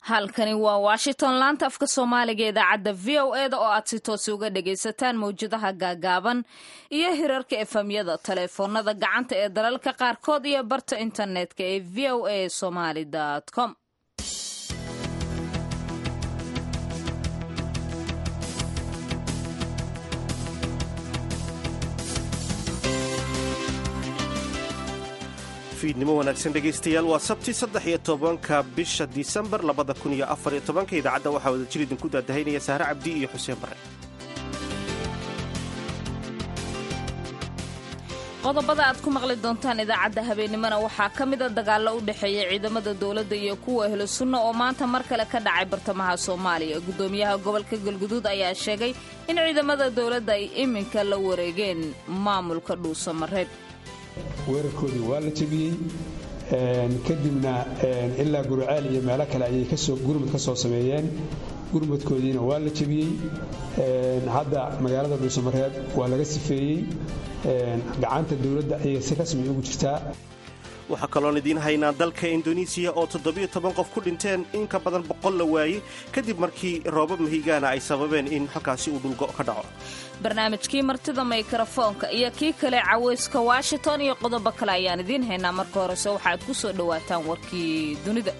halkani waa washington laanta afka soomaaliga idaacadda v o e da oo aad si toosi uga dhagaysataan mawjadaha gaagaaban iyo hirarka efamyada taleefoonada gacanta ee dalalka qaarkood iyo barta internetka ee v o a somaly com fiidnimo wanaagsan dhegaystayaal waa sabti saddex iyo tobanka bisha disembar labada kun iyo afar iyo tobanka idaacadda waxaa wada jir idinku daadahaynaya sahre cabdi iyo xuseen bare qodobada aad ku maqli doontaan idaacadda habeennimona waxaa ka mida dagaallo u dhexeeya ciidamada dowladda iyo kuwa ehlu sunna oo maanta mar kale ka dhacay bartamaha soomaaliya guddoomiyaha gobolka galguduud ayaa sheegay in ciidamada dowladda ay iminka la wareegeen maamulka dhuusamareeb weerarkoodii waa la jebiyey kadibna ilaa gurcaal iyo meelo kale ayay gurmud ka soo sameeyeen gurmudkoodiina waa la jebiyey hadda magaalada dhuusamareeb waa laga sifeeyey gacanta dowladda ayay si rasmi ugu jirtaa waxaa kaloon idiin haynaa dalka indonesiya oo toddobiyo toban qof ku dhinteen in ka badan boqol la waayey kadib markii roobab mahigaana ay sababeen in halkaasi uu dhulgo ka dhaco barnaamijkii martida mikrofoonka iyo kii kale cawayska washington iyo qodobo kale ayaan idiin haynaa marka horese waxaad ku soo dhowaataan warkii dunida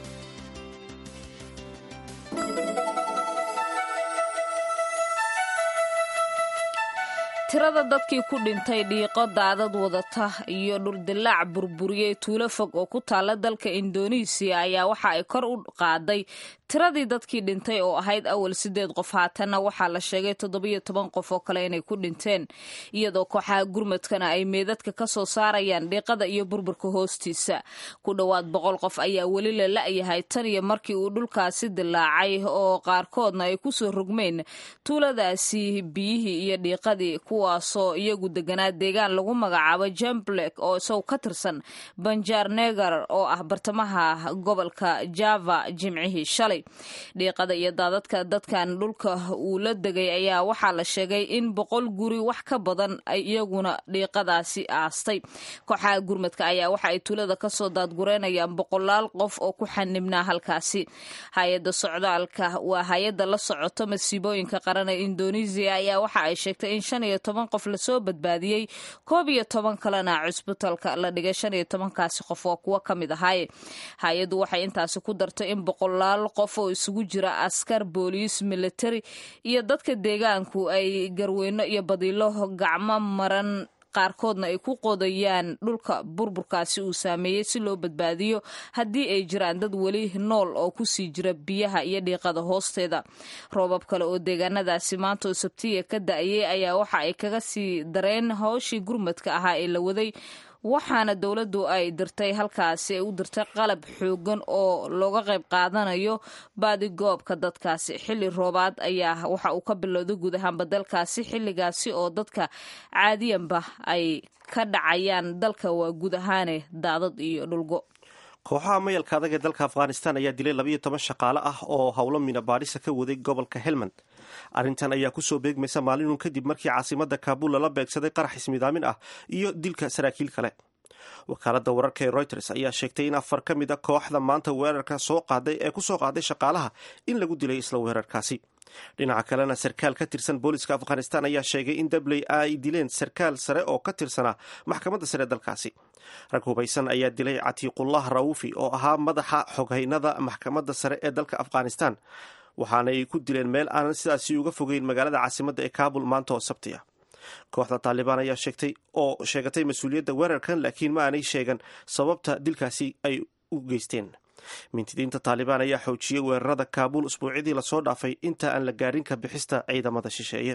tirada dadkii ku dhintay dhiiqo daadad wadata iyo dhuldilaac burburiyey tuulo fog oo ku taalla dalka indonesiya ayaa waxa ay kor u qaaday tiradii dadkii dhintay oo ahayd awal sideed qof haatanna waxaa la sheegay toddobiyo toban qof oo kale inay ku dhinteen iyadoo kooxaha gurmadkana ay meedadka ka soo saarayaan dhiiqada iyo burburka hoostiisa ku dhowaad boqol qof ayaa weli la la'yahay tan iyo markii uu dhulkaasi dilaacay oo qaarkoodna ay ku soo rogmeen tuuladaasi biyihii iyo dhiiqadii kuwaasoo iyagu deganaa deegaan lagu magacaabo jamblek oo isagu ka tirsan banjar negar oo ah bartamaha gobolka java jimcihii shalay dhiiqada iyo daadadka dadkan dhulka uu la degay ayaa waxaa la sheegay in boqol guri wax ka badan ay iyaguna dhiiqadaasi aastay kooxaha gurmadka ayaa waxa ay tuulada kasoo daadgureynayaan boqolaal qof oo ku xanibnaa halkaasi hay-adda socdaalka waa hay-adda la socoto masiibooyinka qaran ee indonesiya ayaa waxa ay sheegtay in shan iyo toban qof lasoo badbaadiyey koob iyo toban kalena cusbitalka la dhigay shan iyo tobankaasi qof waa kuwo ka mid ahaaye hay-addu waxay intaasi ku dartay in boqolaal qof oo isugu jira askar booliis militari iyo dadka deegaanku ay garweyno iyo badiilo gacmo maran qaarkoodna ay ku qodayaan dhulka burburkaasi uu saameeyey si loo badbaadiyo haddii ay jiraan dad weli nool oo kusii jira biyaha iyo dhiiqada hoosteeda roobab kale oo deegaanadaasi maanta oo sabtiya ka da-ayay ayaa waxa ay kaga sii dareen howshii gurmadka ahaa ee la waday waxaana dowladdu ay dirtay halkaasi ay u dirtay qalab xoogan oo looga qayb qaadanayo baadigoobka dadkaasi xilli roobaad ayaa waxa uu ka bilowday guud ahaanba dalkaasi xilligaasi oo dadka caadiyanba ay ka dhacayaan dalka waa guud ahaane daadad iyo dhulgo kooxaha mayalka adag ee dalka afghanistan ayaa dilay labayo toban shaqaale ah oo howlo mina baadhisa ka waday gobolka helmand arrintan ayaa kusoo beegmaysa maalinun kadib markii caasimada kaabul lala beegsaday qarax ismidaamin ah iyo dilka saraakiil kale wakaalada wararka ee reuters ayaa sheegtay in afar ka mid a kooxda maanta weerarka soo qaaday ee kusoo qaaday shaqaalaha in lagu dilay isla weerarkaasi dhinaca kalena sarkaal ka tirsan booliska afghanistan ayaa sheegay in dabley ay dileen sarkaal sare oo ka tirsanaa maxkamadda sare dalkaasi rag hubaysan ayaa dilay catiiqullah rawufi oo ahaa madaxa xoghaynada maxkamadda sare ee dalka afghanistan waxaana ay ku dileen meel aanan sidaasi uga fogeyn magaalada caasimadda ee kaabul maanta oo sabti ah kooxda taalibaan ayaa sheegtay oo sheegatay mas-uuliyadda weerarkan laakiin ma aanay sheegan sababta dilkaasi ay u geysteen mintidiinta taalibaan ayaa xoojiyey weerarada kaabuul usbuucyadii lasoo dhaafay inta aan la gaarin ka bixista ciidamada shisheeye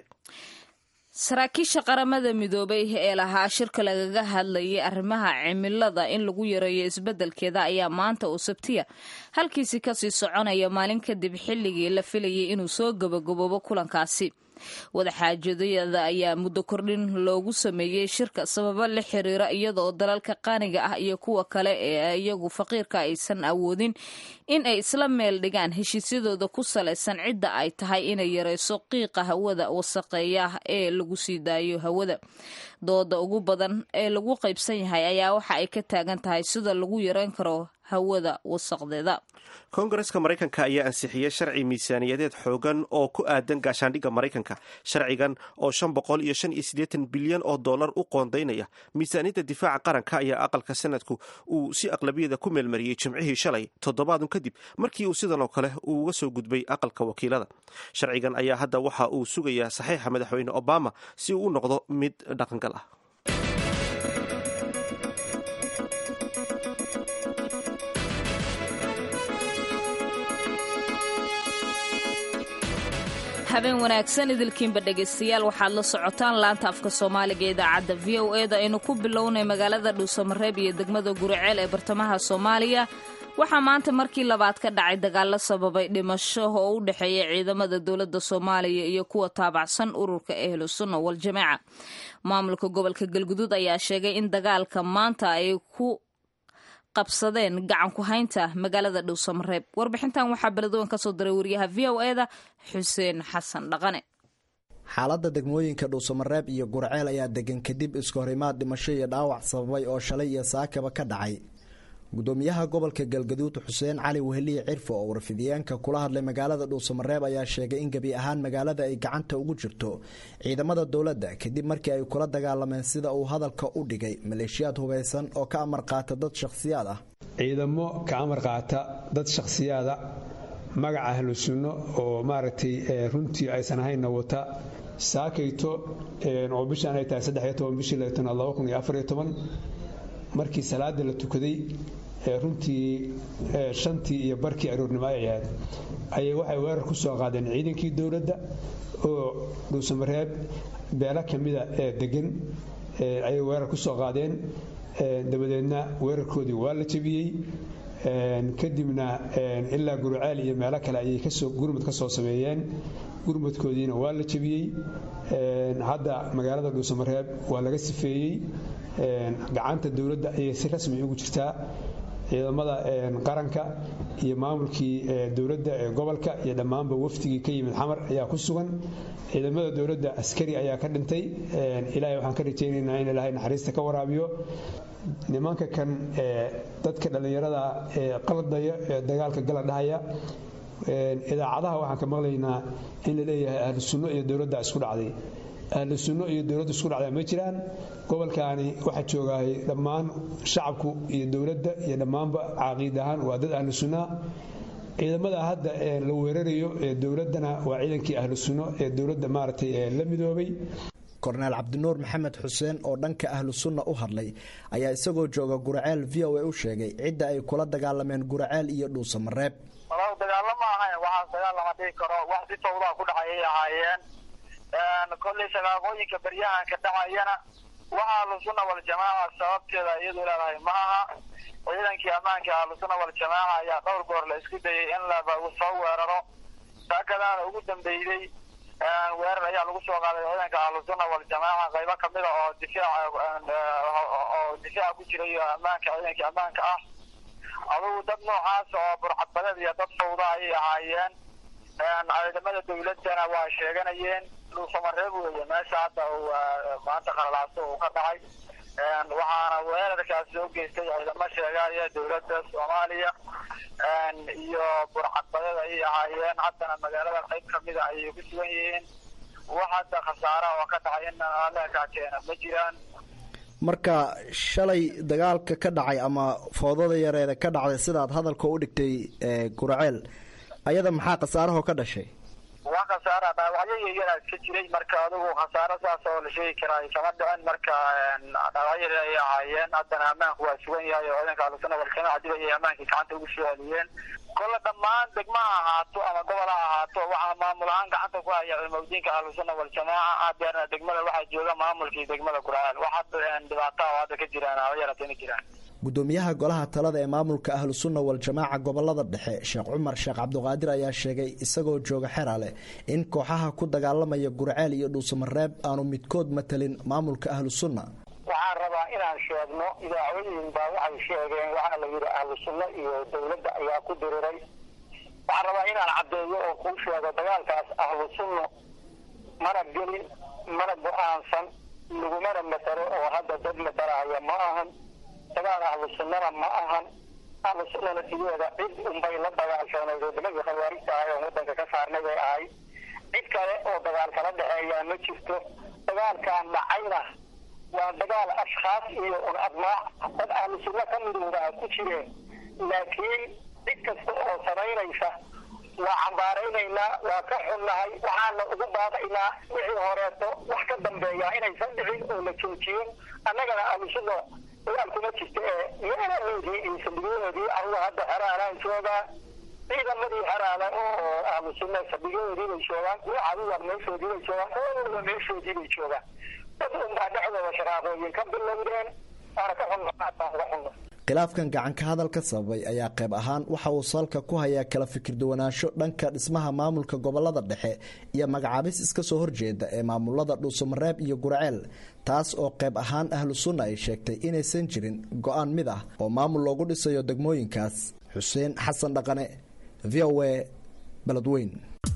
saraakiisha qaramada midoobay ee lahaa shirka lagaga hadlayay arrimaha cimilada in lagu yareeyo isbeddelkeeda ayaa maanta oo sabtiya halkiisi kasii soconaya maalin kadib xilligii la filayay inuu soo gabagaboobo kulankaasi wadaxaajadayada ayaa muddo kordhin loogu sameeyey shirka sababo la xiriira iyadaoo dalalka qaaniga ah iyo kuwa kale ee iyagu faqiirka aysan awoodin in ay isla meel dhigaan heshiisyadooda ku salaysan cidda ay tahay inay yareyso qiiqa hawada wasaqeeya ee lagu sii daayo hawada dooda ugu badan ee lagu qaybsan yahay ayaa waxa ay ka taagan tahay sida lagu yareyn karo hawada wasaqdeeda koongareska maraykanka ayaa ansixiyey sharci miisaaniyadeed xoogan oo ku aadan gaashaandhigga maraykanka sharcigan oo shan boqol iyo shan iyo siddeetan bilyan oo dollar u qoondaynaya miisaaniyadda difaaca qaranka ayaa aqalka sanadku uu si aqlabiyada ku meelmariyey jimcihii shalay toddobaadun kadib markii uu sidan oo kale uu uga soo gudbay aqalka wakiilada sharcigan ayaa hadda waxa uu sugayaa saxiixa madaxweyne obama si uu u noqdo mid dhaqangal ah habeen wanaagsan idilkiinba dhegaystayaal waxaad la socotaan laanta afka soomaaliga idaacadda v o e da aynu ku bilownay magaalada dhuusamareeb iyo degmada guriceel ee bartamaha soomaaliya waxaa maanta markii labaad ka dhacay dagaalo sababay dhimasho oo u dhexeeya ciidamada dowladda soomaaliya iyo kuwa taabacsan ururka ehlu sunna waljamaaca maamulka gobolka galguduud ayaa sheegay in dagaalka maanta ay ku qabsadeen gacan ku haynta magaalada dhuusamareeb warbixintan waxaa beledweyn ka soo diray wariyaha v o e da xuseen xasan dhaqane xaaladda degmooyinka dhuusamareeb iyo gurceel ayaa degan kadib iskahorimaad dhimasho iyo dhaawac sababay oo shalay iyo saakaba ka dhacay gudoomiyaha gobolka galgaduud xuseen cali weheliye cirfo oo warfidiyeenka kula hadlay magaalada dhuusamareeb ayaa sheegay in gebi ahaan magaalada ay gacanta ugu jirto ciidamada dowladda kadib markii ay kula dagaalameen sida uu hadalka u dhigay maleeshiyaad hubaysan oo ka amar qaata dad shakhsiyaad ah ciidamo ka amar qaata dad shakhsiyaada magaca ahlu sunno oo maaragtay runtii aysan ahaynna wata saakayto oo bishaan ay tahay saddexiyo toban bishii labaatanaad laba kun iyo afariyo toban markii salaada la tukaday runtii shantii iyo barkii aroornimo ay ahayd ayay waxay weerar ku soo qaadeen ciidankii dowladda oo dhuusamareeb beelo ka mida ee degan ayay weerar ku soo qaadeen dabadeedna weerarkoodii waa la jebiyey kadibna ilaa guruceel iyo meelo kale ayay gurmud ka soo sameeyeen gurmudkoodiina waa la jebiyey hadda magaalada dhuusamareeb waa laga sifeeyey gacanta dowladda ayay si rasmi ugu jirtaa ciidamada qaranka iyo maamulkii dowladda ee gobolka iyo dhammaanba wafdigii ka yimid xamar ayaa ku sugan ciidamada dowladda askari ayaa ka dhintay ilaahay waxaan ka rajaynaynaa in ilaahay naxariista ka waraabiyo nimanka kan dadka dhallinyarada ee qaladaya ee dagaalka gala dhahaya idaacadaha waxaan ka maqlaynaa in la leeyahay ahlu sunno iyo dowladda isku dhacday ahlu sunno iyo dowladda isku dhacdaa ma jiraan gobolkaani waxaa joogahay dhammaan shacabku iyo dowladda iyo dhammaanba caaqiid ahaan waa dad ahlu sunnaa ciidamada hadda la weerarayo ee dowladdana waa ciidankii ahlu sunno ee dowladda maaragtay la midoobay korneel cabdinuur maxamed xuseen oo dhanka ahlu sunna u hadlay ayaa isagoo jooga guraceel v o a u sheegay cidda ay kula dagaalameen guraceel iyo dhuusamareeb dagaalo ma ahayn waxaas dagaal lama dhihi karo wax si tawdaa ku dhacayay ahaayeen kolley shaqaaqooyinka baryahanka dhacayana waxa ahlusunna waljamaaca sababteeda iyadu leedahay ma aha ciidankii ammaanka ahlusunna waljamaaca ayaa dhowr goor la isku dayay in laba soo weeraro saakadaana ugu dambeeyey weerar ayaa lagu soo qaaday ciidanka ahlusunna waljamaaca qaybo kamida oo difaac oo difaaca ku jira iyo ammaanka ciidankii ammaanka ah adugu dad noocaas oo burcadbadeed iyo dad fawda ayay ahaayeen ciidamada dowladana waa sheeganayeen dhuusamareeb weeye meesha hadda uu maanta qalalaaso uu ka dhacay waxaana weerarkaas soo geystay ciidamo sheegaya dowladda soomaaliya iyo burcadbadeed ayay ahaayeen haddana magaalada qayb kamida ayay ku sugan yihiin wax hadda khasaara oo ka dhacay in aleekaa keena ma jiraan marka shalay dagaalka ka dhacay ama foodada yareeda ka dhacday sidaad hadalka u dhigtay guraceel ayada maxaa khasaarahoo ka dhashay waa khasaara dhaawacyo yaryara iska jiray marka adigu khasaaro saas oo la sheegi karaa kama dhicin marka dhaawacyo yar ayay ahaayeen haddana ammaanku waa sugan yahay oo ciidanka ahlusuna waljamaaca dib ayay ammaankii gacanta ugu soo celiyeen kolle dhammaan degma ha ahaato ama gobol ha ahaato waxaa maamul ahaan gacanta ku haya cilmawdiinka ahlusuna waljamaaca hadeerna degmada waxaa jooga maamulkii degmada guraceel wax hadda dhibaata oo hadda ka jiraan haba yaratay ma jiraan gudoomiyaha golaha talada ee maamulka ahlu sunna waljamaaca gobolada dhexe sheekh cumar sheekh cabdiqaadir ayaa sheegay isagoo jooga xerale in kooxaha ku dagaalamaya gurceel iyo dhuusamareeb aanu midkood matalin maamulka ahlu sunna waxaan rabaa inaan sheegno idaacooyin baa waxay sheegeen waxaa la yidhi ahlu sunno iyo dowladda ayaa ku diriray waxaan rabaa inaan caddeeyo oo kuu sheego dagaalkaas ahlu sunno mana gelin mana go-aansan lagumana matalo oo hadda dad matalahaya ma ahan dagaal ahlu sunnana ma ahan ahlusunnana sideeda cid unbay la dagaalsoonayd oo nimankii khawaarijta ahay oo waddanka ka saarnay bay ahay cid kale oo dagaal kala dhexeeyaa ma jirto dagaalkan dhacayna waa dagaal ashkhaas iyo un admaac dad ahlusunno ka midooda ku jireen laakiin cid kasta oo samaynaysa waa cambaaraynaynaa waa ka xunnahay waxaana ugu baaqaynaa wixii horeeto wax ka dambeeya inaysan dhicin oo la joojiyo annagana ahlusunna dagaal kuma jirta ee meelahoodii iyo saldhigyahoodii anuga hadda xeraalaan joogaa ciidamadii xeraale oo ahlusunna saldhigyahoodii bay joogaan kuwa caduwar meeshoodii bay joogaan kuwa walba meeshoodii bay joogaan dad unbaa dhexdooda shaqaaqooyin ka bilowdeen waana ka xunna baan uga xunna khilaafkan gacanka hadalka sababay ayaa qayb ahaan waxa uu salka ku hayaa kala fikir duwanaansho dhanka dhismaha maamulka gobolada dhexe iyo magacaabis iska soo horjeeda ee maamulada dhuusamareeb iyo gurceel taas oo qayb ahaan ahlu sunna ay sheegtay inaysan jirin go-aan mid ah oo maamul loogu dhisayo degmooyinkaas xuseen xasan dhaqane v o a beledweyn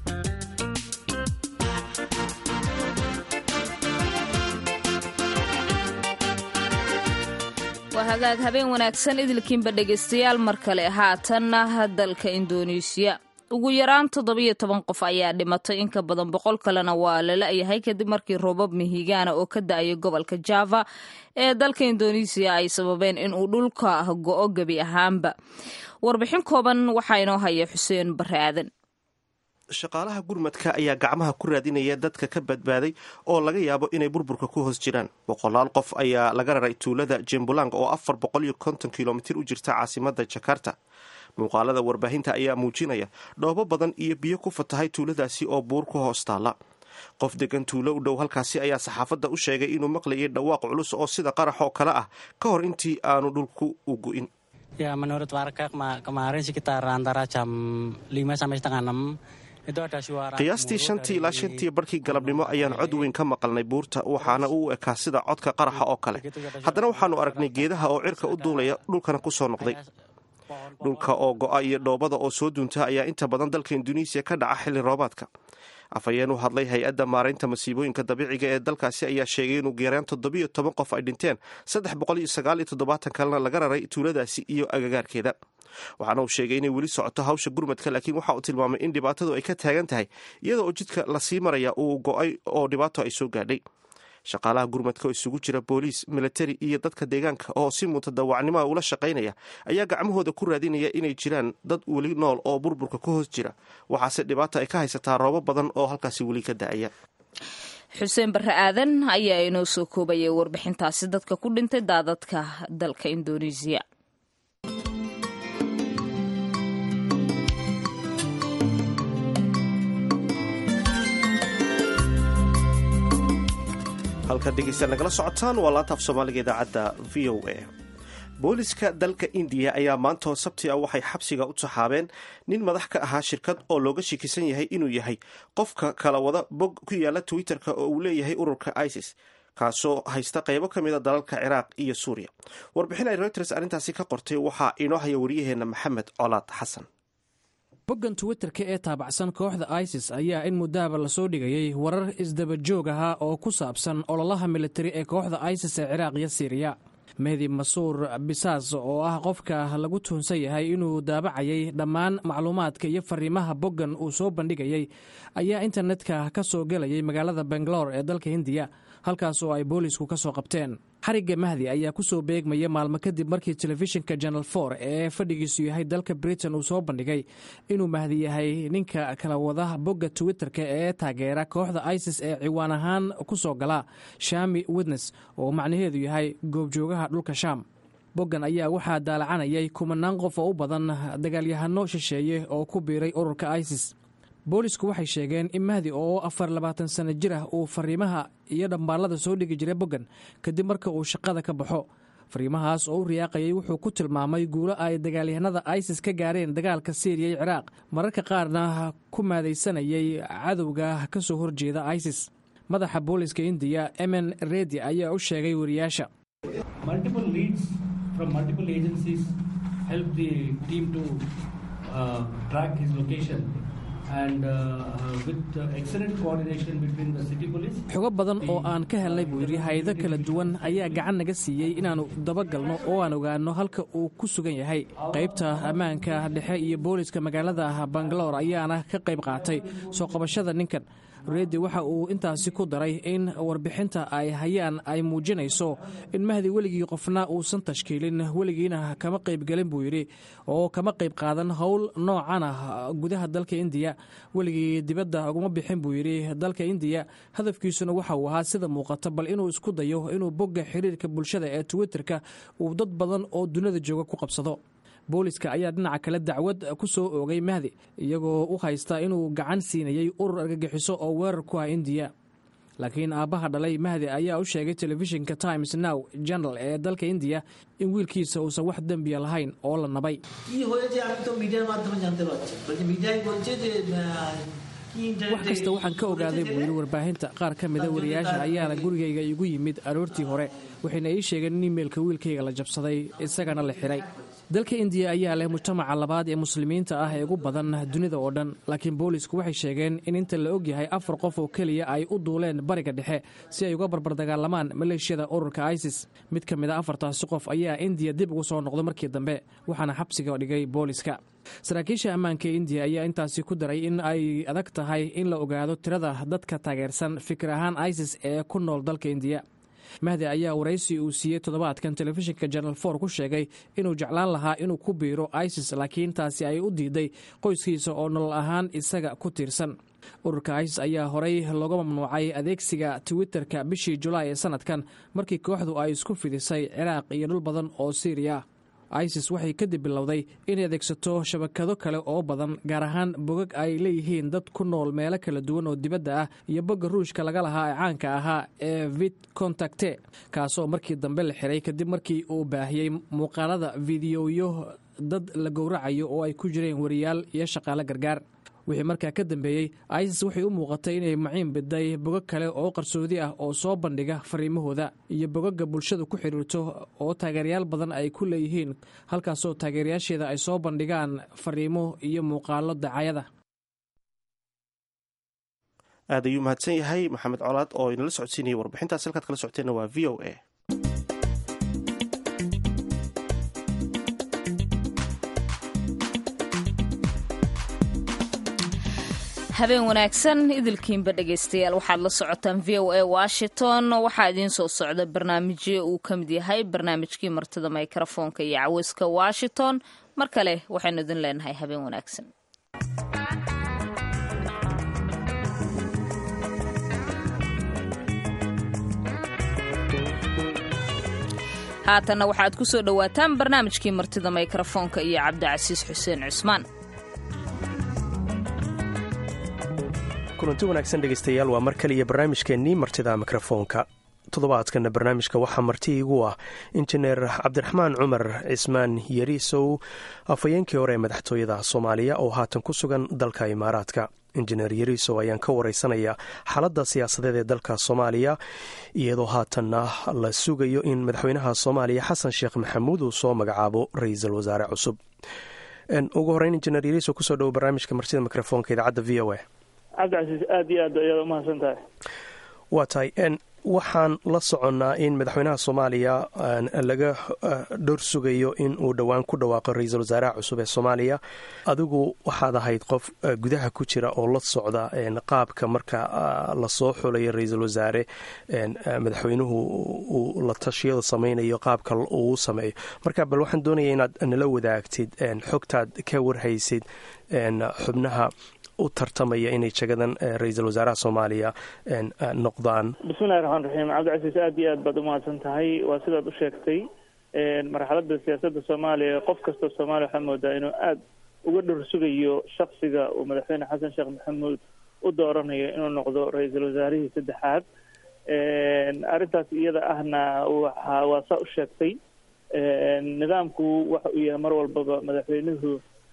waa hagaag habeen wanaagsan idilkiinba dhegaystayaal mar kale haatanna dalka indoneesiya ugu yaraan toddobiyo toban qof ayaa dhimatay in ka badan boqol kalena waa lala-yahay kadib markii roobab mihigaana oo ka da-ayay gobolka java ee dalka indoneesiya ay sababeen in uu dhulka go-o gebi ahaanba warbixin kooban waxaa inoo haya xuseen bare aadan shaqaalaha gurmadka ayaa gacmaha ku raadinaya dadka ka badbaaday oo laga yaabo inay burburka ku hoos jiraan boqolaal qof ayaa laga raray tuulada jembulang oo afar boqol iyo konton kilomitir u jirta caasimada jakarta muuqaalada warbaahinta ayaa muujinaya dhoobo badan iyo biyo ku fatahay tuuladaasi oo buur ku hoos taala qof degan tuulo u dhow halkaasi ayaa saxaafadda u sheegay inuu maqlayay dhawaaq culus oo sida qarax oo kale ah ka hor intii aanu dhulku u gu'in Ya menurut warga kemarin sekitar antara jam 5 sampai setengah 6 qiyaastii shantii ilaa shantii barkii galabnimo ayaan cod weyn ka maqalnay buurta waxaana u ekaa sida codka qaraxa oo kale haddana waxaanu aragnay geedaha oo cirka u duulaya dhulkana ku soo noqday dhulka oo go-a iyo dhoobada oo soo duunta ayaa inta badan dalka induneisiya ka dhaca xilli roobaadka afhayeen u hadlay hay-adda maaraynta masiibooyinka dabiiciga ee dalkaasi ayaa sheegay inuu geeraan toddobiyo toban qof ay dhinteen saddex boqol iyo sagaal iyo toddobaatan kalena laga raray tuuladaasi iyo agagaarkeeda waxaana uu sheegay inay weli socoto hawsha gurmadka laakiin waxa uu tilmaamay in dhibaatadu ay ka taagan tahay iyada oo jidka lasii maraya uu go-ay oo dhibaato ay soo gaadhay shaqaalaha gurmadka oo isugu jira booliis militari iyo dadka deegaanka oo si mutadawacnimoa ula shaqaynaya ayaa gacmahooda ku raadinaya inay jiraan dad weli nool oo burburka ku hoos jira waxaase dhibaata ay ka haysataa roobo badan oo halkaasi weli ka da-aya xuseen bare aadan ayaa inoo soo koobayay warbixintaasi dadka ku dhintay daadadka dalka indoneesiya halkaad dhegeystaad nagala socotaan waa laanta af soomaaliga idaacadda v o a booliska dalka indiya ayaa maantoo sabti ah waxay xabsiga u taxaabeen nin madax ka ahaa shirkad oo looga shikisan yahay inuu yahay qofka kala wada bog ku yaala twitter-ka oo uu leeyahay ururka isis kaasoo haysta qaybo ka mida dalalka ciraaq iyo suuriya warbixin ay reuters arrintaasi ka qortay waxaa inoo haya wariyaheenna maxamed colaad xasan boggan twitterka ee taabacsan kooxda isis ayaa in muddahaba lasoo dhigayay warar isdabajoog ahaa oo ku saabsan ololaha militari ee kooxda isis ee ciraaq iyo siiriya mehdi masuur bisaas oo ah qofka lagu tuhunsan yahay inuu daabacayay dhammaan macluumaadka iyo fariimaha boggan uu soo bandhigayay ayaa internetka ka soo gelayay magaalada bangaloor ee dalka hindiya halkaas oo ay boolisku ka soo qabteen xarigga mahdi ayaa ku soo beegmaya maalmo kadib markii telefishinka janal for ee fadhigiisu yahay dalka britain uu soo bandhigay inuu mahdi yahay ninka kala wada bogga twitter-ka ee taageera kooxda isis ee ciwaan ahaan ku soo gala shami witnes oo macnaheedu yahay goobjoogaha dhulka shaam boggan ayaa waxaa daalacanayay kumanaan qof oo u badan dagaalyahano shisheeye oo ku biiray ururka isis boolisku waxay sheegeen in mahdi oo afar labaatan sano jir ah uu fariimaha iyo dhambaallada soo dhigi jiray boggan kadib marka uu shaqada ka baxo fariimahaas oo u riyaaqayay wuxuu ku tilmaamay guulo ay dagaalyahanada isis ka gaareen dagaalka siiriya iyo ciraaq mararka qaarna ku maadaysanayay cadowga ka soo horjeeda isis madaxa booliska indiya emen redi ayaa u sheegay wariyaasha xogo badan oo aan ka helnay buu yidhi hay-ado kala duwan ayaa gacan naga siiyey inaannu dabagalno oo aan ogaanno halka uu ku sugan yahay qaybta ammaanka dhexe iyo booliska magaalada bangaloor ayaana ka qayb qaatay soo qabashada ninkan reedi waxa uu intaasi ku daray in warbixinta ay hayaan ay muujinayso in mahdi weligii qofna uusan tashkiilin weligiina kama qaybgelin buu yidhi oo kama qayb qaadan howl noocan ah gudaha dalka indiya weligii dibadda uguma bixin buu yidhi dalka indiya hadafkiisuna waxa uu ahaa sida muuqata bal inuu isku dayo inuu bogga xiriirka bulshada ee twitterka uu dad badan oo dunida jooga ku qabsado booliska ayaa dhinaca kale dacwad ku soo oogay mahdi iyagoo u haysta inuu gacan siinayey urur argagixiso oo weerar ku ah indiya laakiin aabbaha dhalay mahdi ayaa u sheegay telefishinka times now general ee dalka indiya in wiilkiisa uusan wax dembiya lahayn oo la nabay wax kasta waxaan ka ogaaday buu yidhi warbaahinta qaar ka mida wariyaasha ayaana gurigayga igu yimid aroortii hore waxayna ii sheegeen in imeilka wiilkayga la jabsaday isagana la xiray dalka indiya ayaa leh mujtamaca labaad ee muslimiinta ah ee ugu badan dunida oo dhan laakiin boolisku waxay sheegeen in inta la ogyahay afar qof oo keliya ay u duuleen bariga dhexe si ay uga barbardagaallamaan maleeshiyada ururka isis mid ka mid a afartaasi qof ayaa indiya dib ugu soo noqday markii dambe waxaana xabsiga dhigay booliska saraakiisha ammaanka ee indiya ayaa intaasi ku daray in ay adag tahay in la ogaado tirada dadka taageersan fikir ahaan isis ee ku nool dalka indiya mahdi ayaa waraysi uu siiyey toddobaadkan telefishinka janal for ku sheegay inuu jeclaan lahaa inuu ku biiro isis laakiin taasi ay u diiday qoyskiisa oo nolol ahaan isaga ku tiirsan ururka isis ayaa horey looga mamnuucay adeegsiga twitterka bishii julaay ee sanadkan markii kooxdu ay isku fidisay ciraaq iyo dhul badan oo siiriya ah isis waxay kadib bilowday inay adeegsato shabakado kale oo badan gaar ahaan bogag ay leeyihiin dad ku nool meelo kala duwan oo dibadda ah iyo bogga ruushka laga lahaa ee caanka ahaa ee vit contacte kaasoo markii dambe la xiray kadib markii uu baahiyey muuqaalada fideoyo dad la gowracayo oo ay ku jireen wariyaal iyo shaqaale gargaar wixii markaa ka dambeeyey isis waxay u muuqatay inay maciin biday bogag kale oo qarsoodi ah oo soo bandhiga fariimahooda iyo bogaga bulshadu ku xidhiirto oo taageerayaal badan ay ku leeyihiin halkaasoo taageerayaasheeda ay soo bandhigaan fariimo iyo muuqaalo dacayada aad ayuu mahadsan yahay maxamed colaad oo inala socodsiinayay warbixintaas halkaad kala socoteenna waa v o a habeen wanaagsan idilkiinba dhegaystayaal waxaad la socotaan v o a washington waxaa idiin soo socda barnaamijyo uu ka mid yahay barnaamijkii martida mikrofoonka iyo caweyska washington mar kale waxaynu idin leenahay habeen wanaagsan haatanna waxaad ku soo dhowaataan barnaamijkii martida mikrofoonka iyo cabdicasiis xuseen cusmaan kulanti wanaagsan dhegaystayaal waa mar kaliya barnaamijkeennii martida mikrofoonka toddobaadkana barnaamijka waxaa marti iigu ah injineer cabdiraxmaan cumar cismaan yariisow afhayeenkii hore ee madaxtooyada soomaaliya oo haatan ku sugan dalka imaaraadka injineer yariisow ayaan ka wareysanaya xaaladda siyaasadeed ee dalka soomaaliya iyadoo haatanna la sugayo in madaxweynaha soomaaliya xasan sheekh maxamuud uu soo magacaabo ra-iisul wasaare cusub ugu horeyn injineer yariisow kusoo dhowo barnaamijka martida mikrofoonka idaacadda v o a cabdicasiis aada iyo aad ayaad umahadsan tahay waa tahay waxaan la soconnaa in madaxweynaha soomaaliya laga dhowr sugayo in uu dhowaan ku dhawaaqo ra-iisul wasaaraha cusub ee soomaaliya adigu waxaad ahayd qof gudaha ku jira oo la socda qaabka marka lasoo xulayo ra-iisul wasaare madaxweynuhu uu la tashiyada samaynayo qaabka uu sameeyo marka bal waxaan doonaya inaad nala wadaagtid xogtaad ka warhaysid xubnaha u tartamaya inay jagadan ra-iisul wasaaraha soomaaliya noqdaan bismillahi raxmaan raxiim cabdicasiis aada iyo aad baad umahadsan tahay waa sidaad u sheegtay marxaladda siyaasadda soomaaliya qof kastoo soomaaliya waxaa moodaa inuu aada uga dhor sugayo shaksiga uu madaxweyne xasan sheekh maxamuud u dooranayo inuu noqdo ra-iisul wasaarihii saddexaad arrintaas iyada ahna waxa waa saa u sheegtay nidaamku waxa uu yahay mar walbaba madaxweynuhu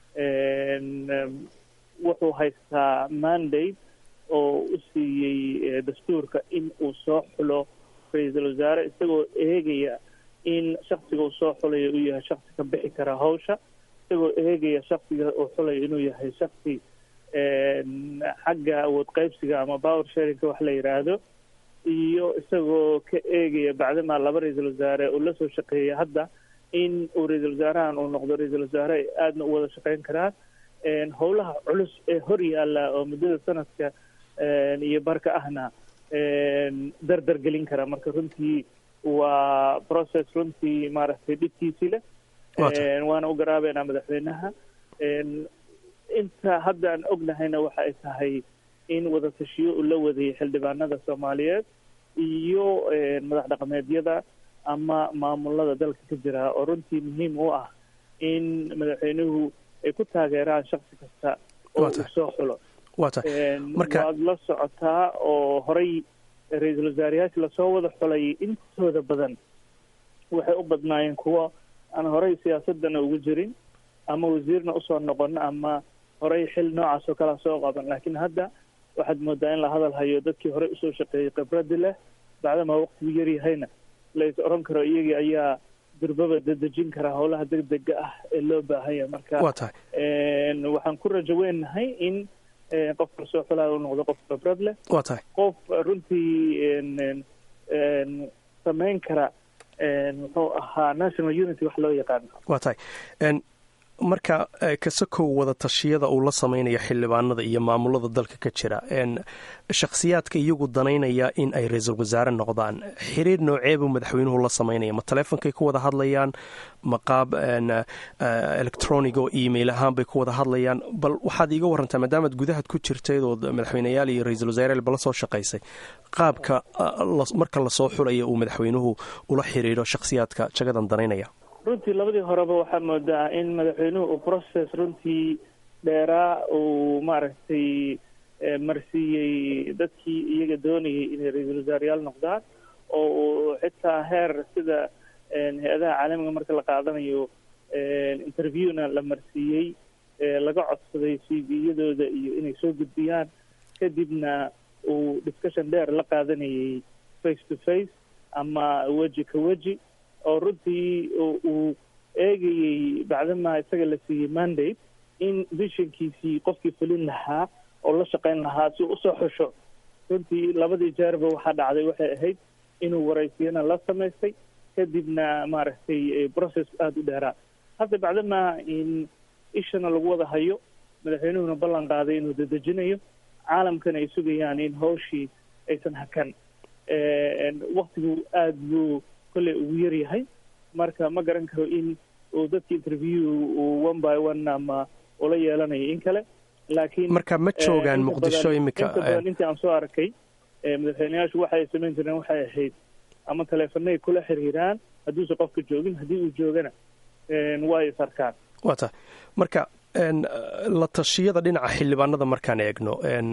wuxuu haystaa mandate oo u siiyey dastuurka in uu soo xulo ra-iisul wasaare isagoo eegaya in shaksiga uu soo xulayo uu yahay shaksi ka bixi kara hawsha isagoo eegaya shaksiga uu xulayo inuu yahay shaksi xagga awood qaybsiga ama power sharingka wax la yidhaahdo iyo isagoo ka eegaya bacdamaa laba ra-iisul wasaare uu la soo shaqeeya hadda in uu ra-iisul wasaarahan uu noqdo ra-iisul wasaare ay aadna u wada shaqeyn karaan howlaha culus ee hor yaalla oo muddada sanadka iyo barka ahna dardar gelin kara marka runtii waa process runtii maaragtay dhibkiisii leh waana u garaabeynaa madaxweynaha inta hadda aan ognahayna waxa ay tahay in wadatashiyo uu la wadayay xildhibaanada soomaaliyeed iyo madax dhaqameedyada ama maamulada dalka ka jira oo runtii muhiim u ah in madaxweynuhu ay ku taageeraan shaksi kasta oo uu soo xulo waad la socotaa oo horay ra-iisul wasaarayaasha lasoo wada xulay intooda badan waxay u badnaayeen kuwo aan horay siyaasadana ugu jirin ama wasiirna usoo noqon ama horay xil noocaas oo kalea soo qaban laakiin hadda waxaad moodaa in la hadal hayo dadkii horey usoo shaqeeyey khibradi leh bacdamaa waqtigu yaryahayna lais oran karo iyagii ayaa durbaba dadejin karaa howlaha degdega ah ee loo baahanya marka waxaan ku rajo weynahay in qofka lasoo xulaayo u noqdo qof khibrad leh wa tahay qof runtii samayn kara muxuu ahaa national unity wax loo yaqaano wa tahay marka kasakow wada tashiyada uu la samaynayo xildhibaanada iyo maamulada dalka ka jira shakhsiyaadka iyagu danaynaya in ay ra-iisul wasaare noqdaan xiriir nooceebuu madaxweynuhu la samaynaya ma taleefonkay ku wada hadlayaan ma qaab electronic oo email ahaan bay ku wada hadlayaan bal waxaad iiga warantaa maadaamaad gudahaad ku jirtayd oo madaxweyneyaal iyo ra-iisul wasaareel bala soo shaqaysay qaabka marka lasoo xulaya uu madaxweynuhu ula xiriiro shakhsiyaadka jagadan danaynaya runtii labadii horeba waxaa moodaa in madaxweynuhu uu process runtii dheeraa uu maaragtay marsiiyey dadkii iyaga doonayay inay ra-iisul wasaarayaal noqdaan oo uu xitaa heer sida hay-adaha caalamiga marka la qaadanayo interviewna la marsiiyey laga codsaday c v-yadooda iyo inay soo gudbiyaan kadibna uu discussion dheer la qaadanayay face to face ama weji ka weji oo runtii uu eegayey bacdamaa isaga la siiyey mandate in vishankiisii qofkii fulin lahaa oo la shaqayn lahaa si usoo xusho runtii labadii jeerba waxaa dhacday waxay ahayd inuu waraysiyana la samaystay kadibna maaragtay process aada u dheeraa hadda bacdamaa in ishana lagu wada hayo madaxweynuhuna ballan qaaday inuu dadejinayo caalamkana ay sugayaan in hawshii aysan hakan waktigu aada buu kolley ugu yar yahay marka ma garan karo in uu dadka interview uu one by one ama ula yeelanayo in kale laakiin marka ma joogaan muqdisho imika inta badan intii aan soo arkay madaxweyneyaashu waxay samayn jireen waxay ahayd ama taleefanay kula xiriiraan hadduusan qofka joogin haddii uu joogana way is arkaan wa tahay marka la tashiyada dhinaca xildhibaanada markaan eegno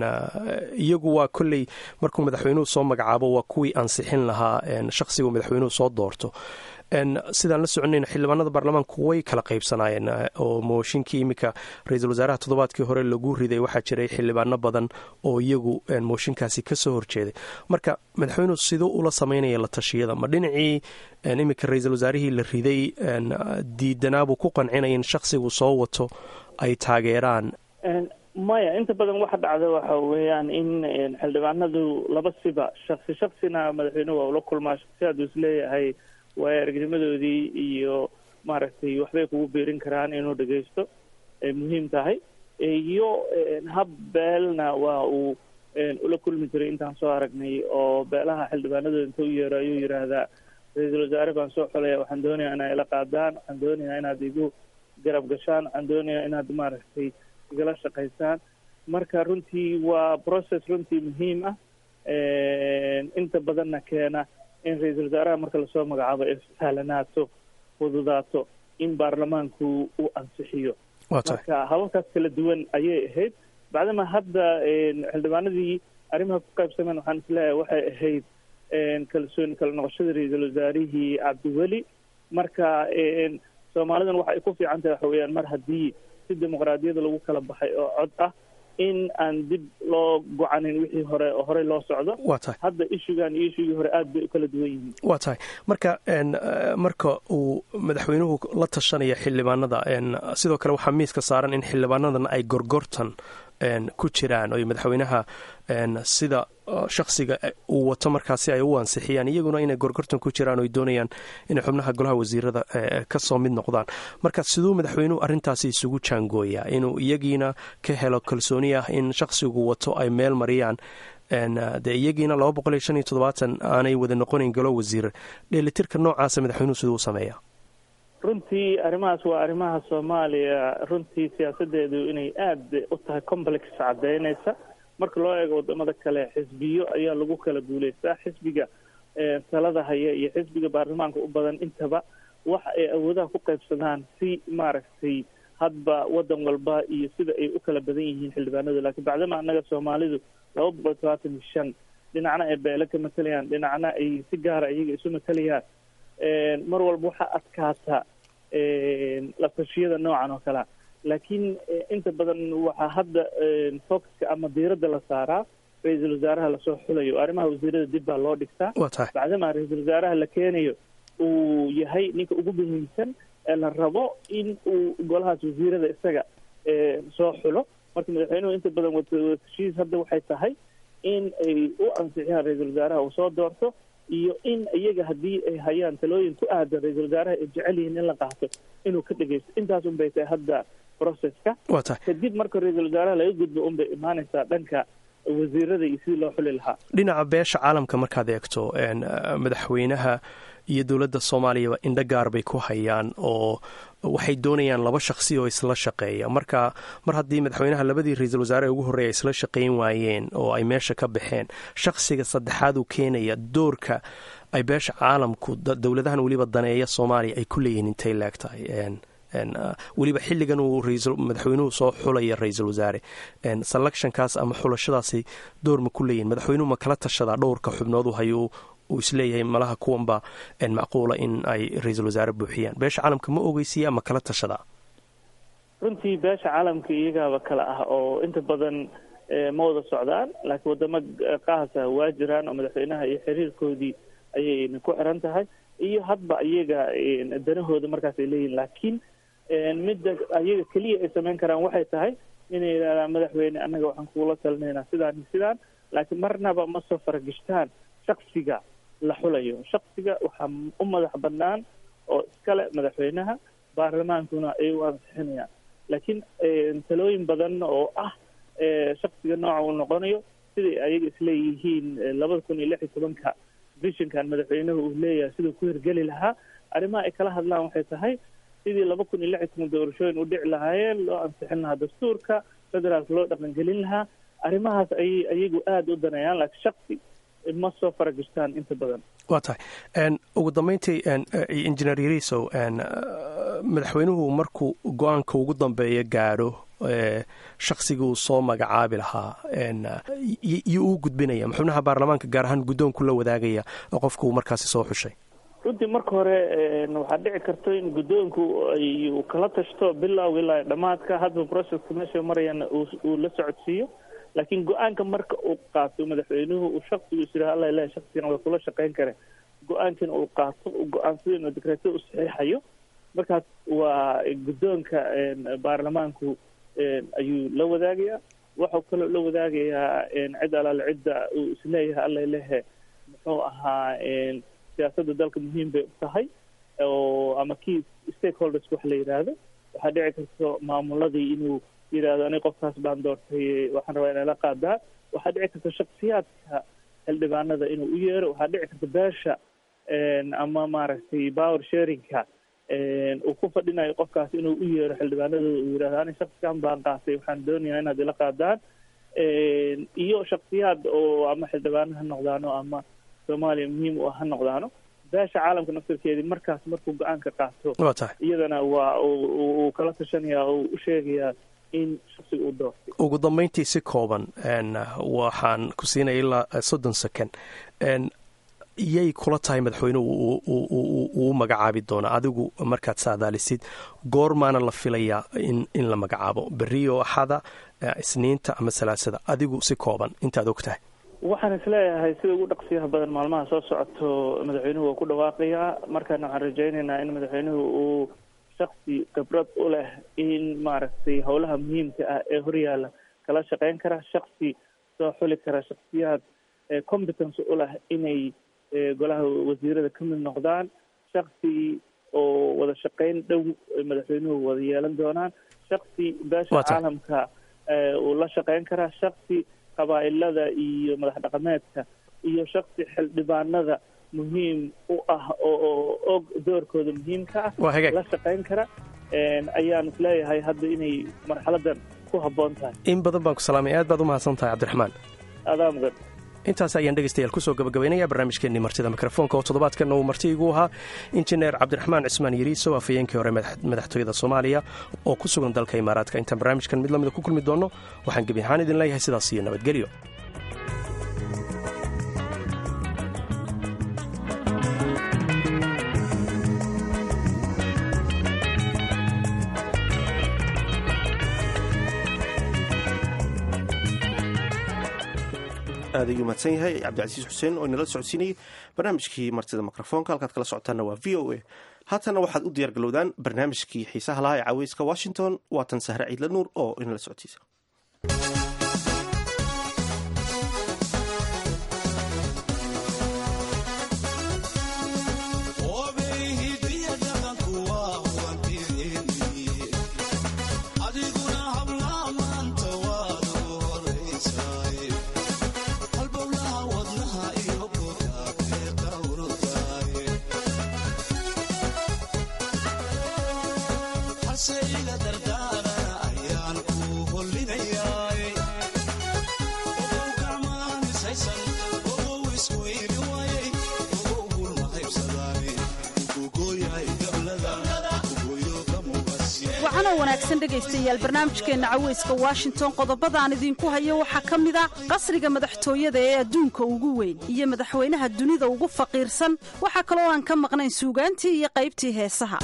iyagu waa kolley markuu madaxweynuhu soo magacaabo waa kuwii ansixin lahaa shakhsigu madaxweynuhu soo doorto sidaan la soconayna xildhibaanada baarlamaanku way kala qaybsanaayeen oo mooshinkii iminka ra-iisul wasaaraha toddobaadkii hore lagu riday waxaa jiray xildhibaano badan oo iyagu mooshinkaasi kasoo horjeeday marka madaxweynuhu siduu ula samaynaya la tashiyada ma dhinacii iminka ra-iisul wasaarihii la riday diidanaabuu ku qancinaya in shakhsigu soo wato ay taageeraan maya inta badan waxa dhacda waxa weeyaan in xildhibaanadu laba siba shaksi shaksina madaxweynuhu waa ula kulmaa shaksiyaad uu isleeyahay waayo aragnimadoodii iyo maaragtay waxbay kugu biirin karaan inuu dhagaysto ay muhiim tahay iyo hab beelna waa uu ula kulmi jiray intaan soo aragnay oo beelaha xildhibaanadooda inta u yeero ayuu yidhaahdaa ra-iisul wasaare baan soo xolaya waxaan doonayaa inaa ila qaadaan waxaan doonayaa inaad igu garab gashaan waxaan doonayaa inaad maaragtay igala shaqaysaan marka runtii waa process runtii muhiim ah inta badanna keena in ra-iisul wasaaraha marka lasoo magacaabo ay sahlanaato fududaato in baarlamaanku uu ansixiyo marka hababkaas kala duwan ayay ahayd bacdama hadda xildhibaanadii arrimaha ku qaybsameen waxaan isleeyahay waxay ahayd kalsooni kala noqoshada ra-iisul wasaarihii cabdiweli marka soomaalidan waxa ay ku fiican tahay waxa weeyaan mar haddii si dimuqraadiyada lagu kala baxay oo cod ah in aan dib loo gocanin wixii hore oo horey loo socdo wa tahay hadda ishugan iyo ishugii hore aada bay u kala duwan yihiin wa tahay marka marka uu madaxweynuhu la tashanaya xildhibaanada sidoo kale waxaa miiska saaran in xildhibaanadan ay gorgortan ku jiraan oy madaxweynaha sida shaksiga uu wato markaasi ay u ansixiyaan iyaguna inay gorgortan ku jiraan oy doonayaan inay xubnaha golaha wasiirada kasoo mid noqdaan marka siduu madaxweynuhu arrintaasi isugu jaangooyaa inuu iyagiina ka helo kalsooni ah in shaksigu wato ay meel mariyaan dee iyagiina laba boqol iyo shan iyo toddobaatan aanay wada noqonayn golo wasiir dheelitirka noocaasa madaxweynuhu siduu u sameeyaa runtii arrimahaas waa arrimaha soomaaliya runtii siyaasadeedu inay aada u tahay complex caddeynaysa marka loo eego wadamada kale xisbiyo ayaa lagu kala guuleystaa xisbiga talada haya iyo xisbiga baarlamaanka u badan intaba waxa ay awoodaha ku qaybsadaan si maaragtay hadba wadan walba iyo sida ay u kala badan yihiin xildhibaanadu laakiin bacdama annaga soomaalidu laba boqol todobaatan iyo shan dhinacna ay beele ka matalayaan dhinacna ay si gaara iyaga isu matalayaan mar walba waxaa adkaata latashiyada noocan oo kalea laakiin inta badan waxaa hadda focuska ama diiradda la saaraa ra-iisul wasaaraha lasoo xulayo arrimaha wasiirada dib baa loo dhigtaa bacdama ra-iisul wasaaraha la keenayo uu yahay ninka ugu muhiimsan ee la rabo in uu golahaas wasiirada isaga soo xulo marka madaxweynuhu inta badan watashiis hadda waxay tahay in ay u ansixiyaan ra-iisul wasaaraha uu soo doorto iyo in iyaga haddii ay hayaan talooyin ku aadan ra-iisul wasaaraha ay jecel yihiin in la qaato inuu ka dhegeysto intaas unbay tahay hadda processka kadib marka ra-iisul wasaaraha laga gudbo unbay imaanaysaa dhanka wasiirada iyo sidii loo xuli lahaa dhinaca beesha caalamka markaad eegto madaxweynaha iyo dowladda soomaaliyaba indho gaar bay ku hayaan oo waxay doonayaan laba shaksi oo isla shaqeeya marka mar haddii madaxweynaha labadii ra-iisul wasaare ugu horreeya isla shaqayn waayeen oo ay meesha ka baxeen shaksiga saddexaad uu keenaya doorka ay beesha caalamku dowladahan weliba daneeya soomaaliya ay ku leeyihiin intay leeg tahay weliba xilligan uu madaxweynuhu soo xulaya ra-iisul wasaare selectionkaas ama xulashadaasi door ma ku leeyihin madaxweynuhu ma kala tashadaa dhowrka xubnood u hayuu uu isleeyahay malaha kuwanba macquula in ay ra-iisul wasaare buuxiyaan beesha caalamka ma ogeysiya ama kala tashadaa runtii beesha caalamka iyagaaba kale ah oo inta badan ma wada socdaan laakiin wadamo qaasa waa jiraan oo madaxweynaha iyo xiriirkoodii ayayna ku xiran tahay iyo hadba iyaga danahooda markaas ay leeyihin laakiin midda iyaga keliya ay samayn karaan waxay tahay inay yidhahdaan madaxweyne annaga waxaan kugula talinaynaa sidaan iyo sidaan laakiin marnaba ma soo faragishtaan shaksiga la xulayo shaksiga waxaa u madax banaan oo iskale madaxweynaha baarlamaankuna ay u ansixinayaan laakiin talooyin badan oo ah shaksiga nooca uu noqonayo siday ayaga isleeyihiin labada kun iyo lix iyo tobanka vishinkan madaxweynuhu uu leeyahay siduu ku hirgeli lahaa arrimaha ay kala hadlaan waxay tahay sidii laba kun iyo lix iyo toban doorashooyin u dhici lahaayeen loo ansixin lahaa dastuurka federaalka loo dhaqangelin lahaa arrimahaas ayay ayagu aada u daneeyaan laakiin shaksi ma soo faragishtaan inta badan waa tahay ugu dambeyntii injineer yarisow madaxweynuhu markuu go-aanka ugu dambeeya gaadho shaksiga uu soo magacaabi lahaa iyo uu gudbinaya xubnaha baarlamaanka gaar ahaan guddoonku la wadaagaya oo qofka uu markaasi soo xushay runtii marka hore waxaa dhici karto in guddoonku ay kala tashto bilowga ilaa dhammaadka hadba processka meesha marayana uu la socodsiiyo laakiin go-aanka marka uu qaato madaxweynuhu uu shaksigu is yidhaha alla ilahi shaksigan waa kula shaqayn kare go-aankan uu qaato uu go-aansado inuu dekreeto u saxiixayo markaas waa guddoonka baarlamaanku ayuu la wadaagayaa waxau kaloo la wadaagayaa cid alaale cidda uu isleeyahay alla lehe muxuu ahaa siyaasadda dalka muhiim bay u tahay oo ama key stakeholders wax la yidhaahdo waxaa dhici karto maamuladii inuu yidhahdo ani qofkaas baan doortay waxaan rabaa inay la qaadaan waxaa dhici karta shaksiyaadka xildhibaanada inuu u yeero waxaa dhici karta beesha ama maaragtay power sharingka uu ku fadhinayo qofkaas inuu u yeero xildhibaanadooda uu yidhahdo ani shaksigan baan qaatay waxaan doonayaa inaad ila qaadaan iyo shaksiyaad oo ama xildhibaano ha noqdaano ama soomaaliya muhiim u ah ha noqdaano beesha caalamka naftarkeedii markaas markuu go-aanka qaato iyadana waa uu kala tashanaya oo u sheegayaa in shaksiga uu doortay ugu dambeyntii si kooban waxaan ku siinaya ilaa soddon second yay kula tahay madaxweynuhu uu magacaabi doona adigu markaad saadaalisid goormaana la filayaa in la magacaabo beriyo axada isniinta ama salaasada adigu si kooban intaad og tahay waxaan isleeyahay sida ugu dhaqsiyaha badan maalmaha soo socoto madaxweynuhu waa ku dhawaaqayaa markaana waxaan rajaynaynaa in madaxweynuhu uu shaksi khibrad u leh in maaragtay howlaha muhiimka ah ee horyaala kala shaqeyn kara shaksi soo xuli kara shaksiyaad competence u leh inay golaha wasiirada ka mid noqdaan shaksi oo wada shaqeyn dhow madaxweynuhu wada yeelan doonaan shaksi beesha caalamka uu la shaqeyn karaa shaksi qabaa'ilada iyo madax dhaqameedka iyo shaksi xildhibaanada muhiim u ah oo og doorkooda muhiimka ah la shaqeyn kara ayaan isleeyahay hadda inay marxaladan ku habboon tahay in badan baan ku salaamay aad baad u mahadsan tahay cabdiraxmaan adaa mudan intaas ayaan dhegaystayaal kusoo gabagabaynaya barnaamijkeenii martida mikrofoonka oo toddobaadkanna uu marti igu ahaa injineer cabdiraxmaan cismaan yariiso afhayeenkii hore madaxtooyada soomaaliya oo ku sugan dalka imaaraadka intaan barnaamijkan mid lamida ku kulmi doonno waxaan gebi ahaan idin leeyahay sidaas iyo nabadgelyo aad ayuu mahadsan yahay cabdicasiis xuseen oo inala socodsiinayay barnaamijkii martida mikrofoonka halkaad kala socotaanna waa v o a haatana waxaad u diyaargalowdaan barnaamijkii xiisaha lahaa ee caweyska washington waatan sahre ciidla nuur oo inala socodsiisa wanaagsan dhegaystayaal barnaamijkeenna caweyska washington qodobadaan idinku hayo waxaa ka mid a qasriga madaxtooyada ee adduunka ugu weyn iyo madaxweynaha dunida ugu faqiirsan waxaa kaloo aan ka maqnayn suugaantii iyo qaybtii heesaha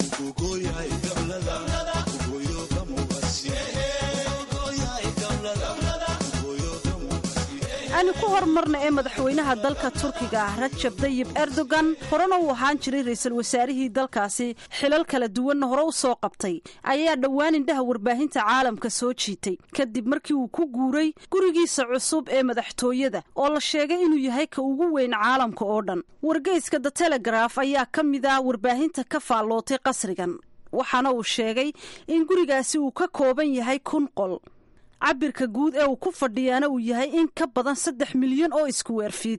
aanu ku hormarna ee madaxweynaha dalka turkiga ah rajab dayib erdogan horena uu ahaan jiray ra'iisul wasaarihii dalkaasi xilal kala duwanna hore u soo qabtay ayaa dhowaan indhaha warbaahinta caalamka soo jiitay kadib markii uu ku guuray gurigiisa cusub ee madaxtooyada oo la sheegay inuu yahay ka ugu weyn caalamka oo dhan wargeyska the telegraf ayaa ka mid ah warbaahinta ka faallootay qasrigan waxaana uu sheegay in gurigaasi uu ka kooban yahay kun qol cabirka guud ee uu ku fadhiyaana uu yahay in ka badan saddex milyan oo iskuweerfiid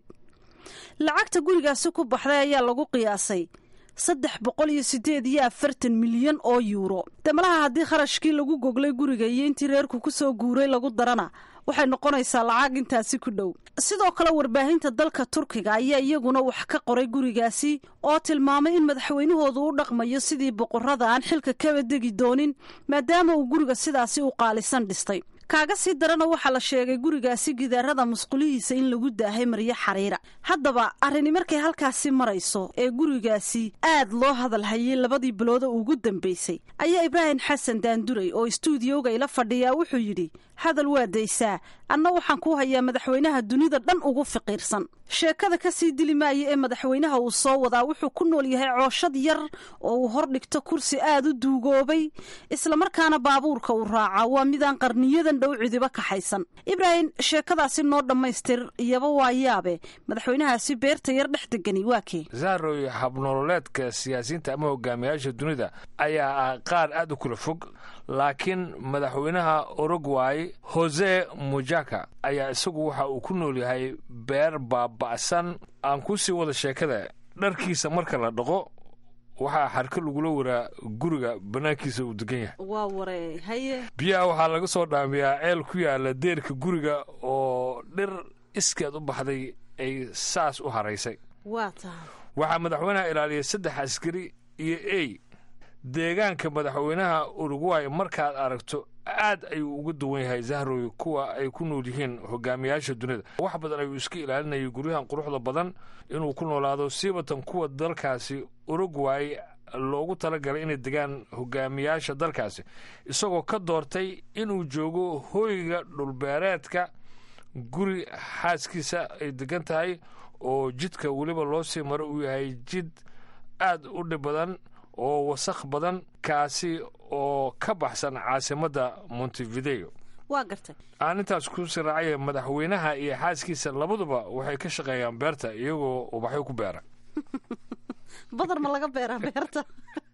lacagta gurigaasi ku baxday ayaa lagu qiyaasay saddex boqol iyo siddeed iyo afartan milyan oo yuuro damalaha haddii kharashkii lagu goglay guriga iyo intii reerku ku soo guuray lagu darana waxay noqonaysaa lacag intaasi ku dhow sidoo kale warbaahinta dalka turkiga ayaa iyaguna wax ka qoray gurigaasi oo tilmaamay in madaxweynahoodu u dhaqmayo sidii boqorada aan xilka kaba degi doonin maadaama uu guriga sidaasi u qaalisan dhistay kaaga sii darana waxaa la sheegay gurigaasi gidaarada musqulihiisa in lagu daahay maryo xariira haddaba arrini markay halkaasi marayso ee gurigaasi aad loo hadal hayay labadii bilooda ugu dambaysay ayaa ibraahim xasan daanduray oo istuudiyowga ila fadhiyaa wuxuu yidhi hadal waa daysaa anna waxaan ku hayaa madaxweynaha dunida dhan ugu fiqiirsan sheekada ka sii dili maaya ee madaxweynaha uu soo wadaa wuxuu ku nool yahay cooshad yar oo uu hor dhigto kursi aad u duugoobay islamarkaana baabuurka uu raacaa waa midaan qarniyadan dhow cidiba kaxaysan ibraahim sheekadaasi noo dhammaystir iyaba waa yaabe madaxweynahaasi beerta yar dhex degani waa kee zaaroy habnololeedka siyaasiyiinta ama hogaamiyaasha dunida ayaa ah qaar aad u kula fog laakiin madaxweynaha urugway hose mujaka ayaa isagu waxa uu ku nool yahay beer baaba'san aan ku sii wada sheekada dharkiisa marka la dhaqo waxaa xarka lagula waraa guriga bannaankiisa uu degan yahay waa waree haye biyaha waxaa laga soo dhaamiyaa ceel ku yaala deerka guriga oo dhir iskeed u baxday ay saas u haraysay waa tahay waxaa madaxweynaha ilaaliyay saddex askari iyo ey deegaanka madaxweynaha urugway markaad aragto aad ayuu uga duwan yahay zahroy kuwa ay ku nool yihiin hogaamiyaasha dunida wax badan ayuu iska ilaalinayay guryahan quruxda badan inuu ku noolaado siibatan kuwa dalkaasi urugway loogu talagalay inay degaan hogaamiyaasha dalkaasi isagoo ka doortay inuu joogo hoyga dhulbeereedka guri xaaskiisa ay degan tahay oo jidka weliba loo sii maro uu yahay jid aad u dhib badan oo wasakh badan kaasi oo ka baxsan caasimadda montevideo waa gartay aan intaas ku siraacaya madaxweynaha iyo xaaskiisa labaduba waxay ka shaqeeyaan beerta iyagoo ubaxyo ku beera badar ma laga beeraa beerta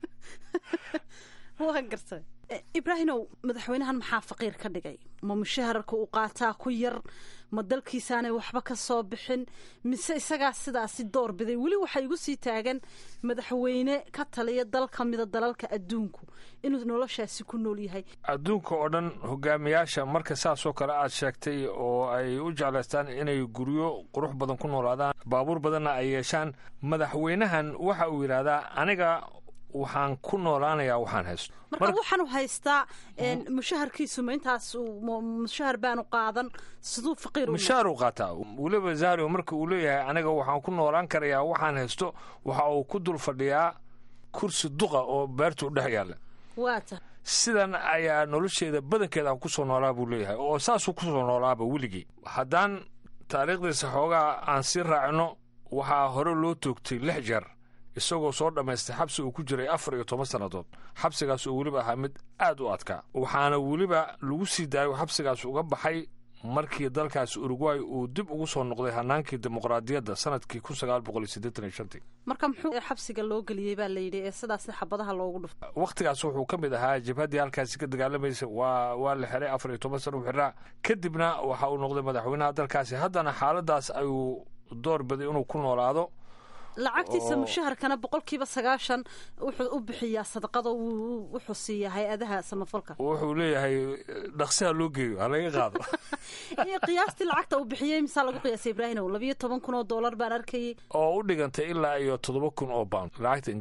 waa gartay ibraahimow madaxweynahan maxaa faqiir ka dhigay ma mushaharka uu qaataa ku yar ma dalkiisaanay waxba ka soo bixin mise isagaa sidaasi door biday weli waxaa igu sii taagan madaxweyne ka taliya dal ka mida dalalka adduunku inuu noloshaasi ku nool yahay adduunka oo dhan hogaamiyaasha marka saasoo kale aad sheegtay oo ay u jeclaystaan inay guryo qurux badan ku noolaadaan baabuur badanna ay yeeshaan madaxweynahan waxa uu yidhaahdaa aniga waxaan ku noolaanayaa waxaan haysto marka waxaanu haystaa mushaharkiisu ma intaas mushahar baanu qaadan siduu faqiir mushaar uu qaataa weliba zahrio marka uu leeyahay aniga waxaan ku noolaan karayaa waxaan haysto waxa uu ku dul fadhiyaa kursi duqa oo beerta u dhex yaalla waata sidan ayaa nolosheeda badankeeda aan ku soo noolaa buu leeyahay oo saasuu ku soo noolaaba weligii haddaan taariikhdiisa xoogaa aan sii raacino waxaa hore loo toogtay lix jeer isagoo soo dhammaystay xabsi uu ku jiray afar iyo toban sannadood xabsigaas oo weliba ahaa mid aad u adkaa waxaana weliba lagu sii daayo xabsigaas uga baxay markii dalkaas uruguay uu dib ugu soo noqday hanaankii dimuqraadiyadda sanadkii kun sagaal boqol iyo siddeetan iyo shantii marka muxuu xabsiga loo geliyey baa la yidhi ee sidaas xabadaha loogu dhufto wakhtigaas wuxuu ka mid ahaa jabhaddii halkaasi ka dagaalamaysa waa waa la xiray afar iyo toban sana u xiraa kadibna waxa uu noqday madaxweynaha dalkaasi haddana xaaladaas ayuu door biday inuu ku noolaado lacagtiisa mushaharkana boqolkiiba sagaashan wuxuu u bixiyaa sadaqada wuxuu siiyaa hay-adaha samafalka wuxuu leeyahay dhaqsiha loo geeyo ha laga qaado qiyaastii lacagta uu bixiyey misaa lagu qiyaasay ibraahimow labiyo toban kun oo doolar baan arkayay oo u dhigantay ilaa iyo toddoba kun oo pound lacagta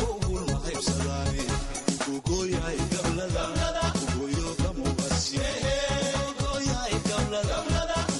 ingiriiska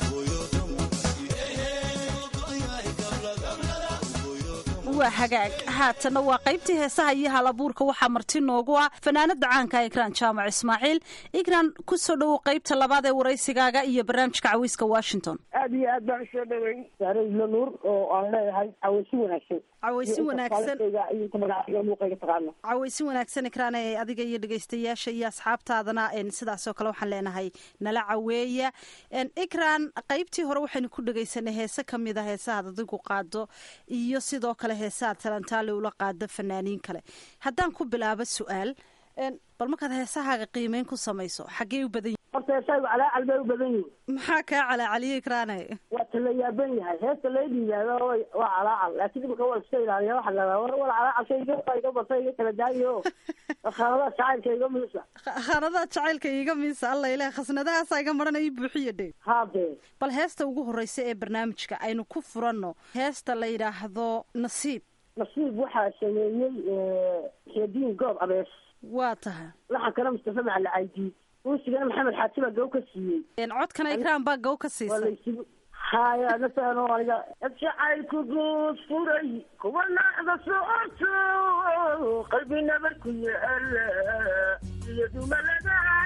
waa hagaag haatanna waa qaybtii heesaha iyo halabuurka waxaa marti noogu ah fanaanada caanka ikraan jaamac ismaaciil ikraan ku soo dhowow qaybta labaad ee waraysigaaga iyo barnaamijka cawiiska washington aad iyo aad baan usoo dhaweyn saare ilo nuur oo aan leeyahay cawaysi wanaagsan cawaysi wanaagsan muuqayga taqaano cawaysi wanaagsan ikraan ee adiga iyo dhegaystayaasha iyo asxaabtaadana sidaasoo kale waxaan leenahay nala caweeya ikraan qaybtii hore waxaynu ku dhegaysanay heese kamid a heesahaad adigu qaado iyo sidoo kale heesaha talantaale ula qaado fanaaniin kale haddaan ku bilaabo su-aal bal markaad heesahaaga qiimeyn ku samayso xaggee u badan yihin horta heesahaygu calaacal bay u badan yihin maxaa kaa calaacaliye ikraane waa tala yaaban yahay heesta lay dhiibaado waa calaacal laakiin imika waa iska ilaaliya waxa la war war calaacalka iga iga bata iga kala daayo khaanadaha jacaylka iga miisa khaanadaha jacaylka iga miisa alla ilaah khasnadahaasa iga marana ii buuxiya dhe haade bal heesta ugu horeysa ee barnaamijka aynu ku furanno heesta la yidhaahdo nasiib nasiib waxaa sameeyey xeediin goob abees waa tahay laxankana mustafa macali caydiid uusigana maxamed xaaji baa gaw ka siiyey codkana ikraan baa gaw ka siisay haya nasano aniga jacaylku guud furay kuwa naacda socoto qalbi nabar ku yaala iyo dumalada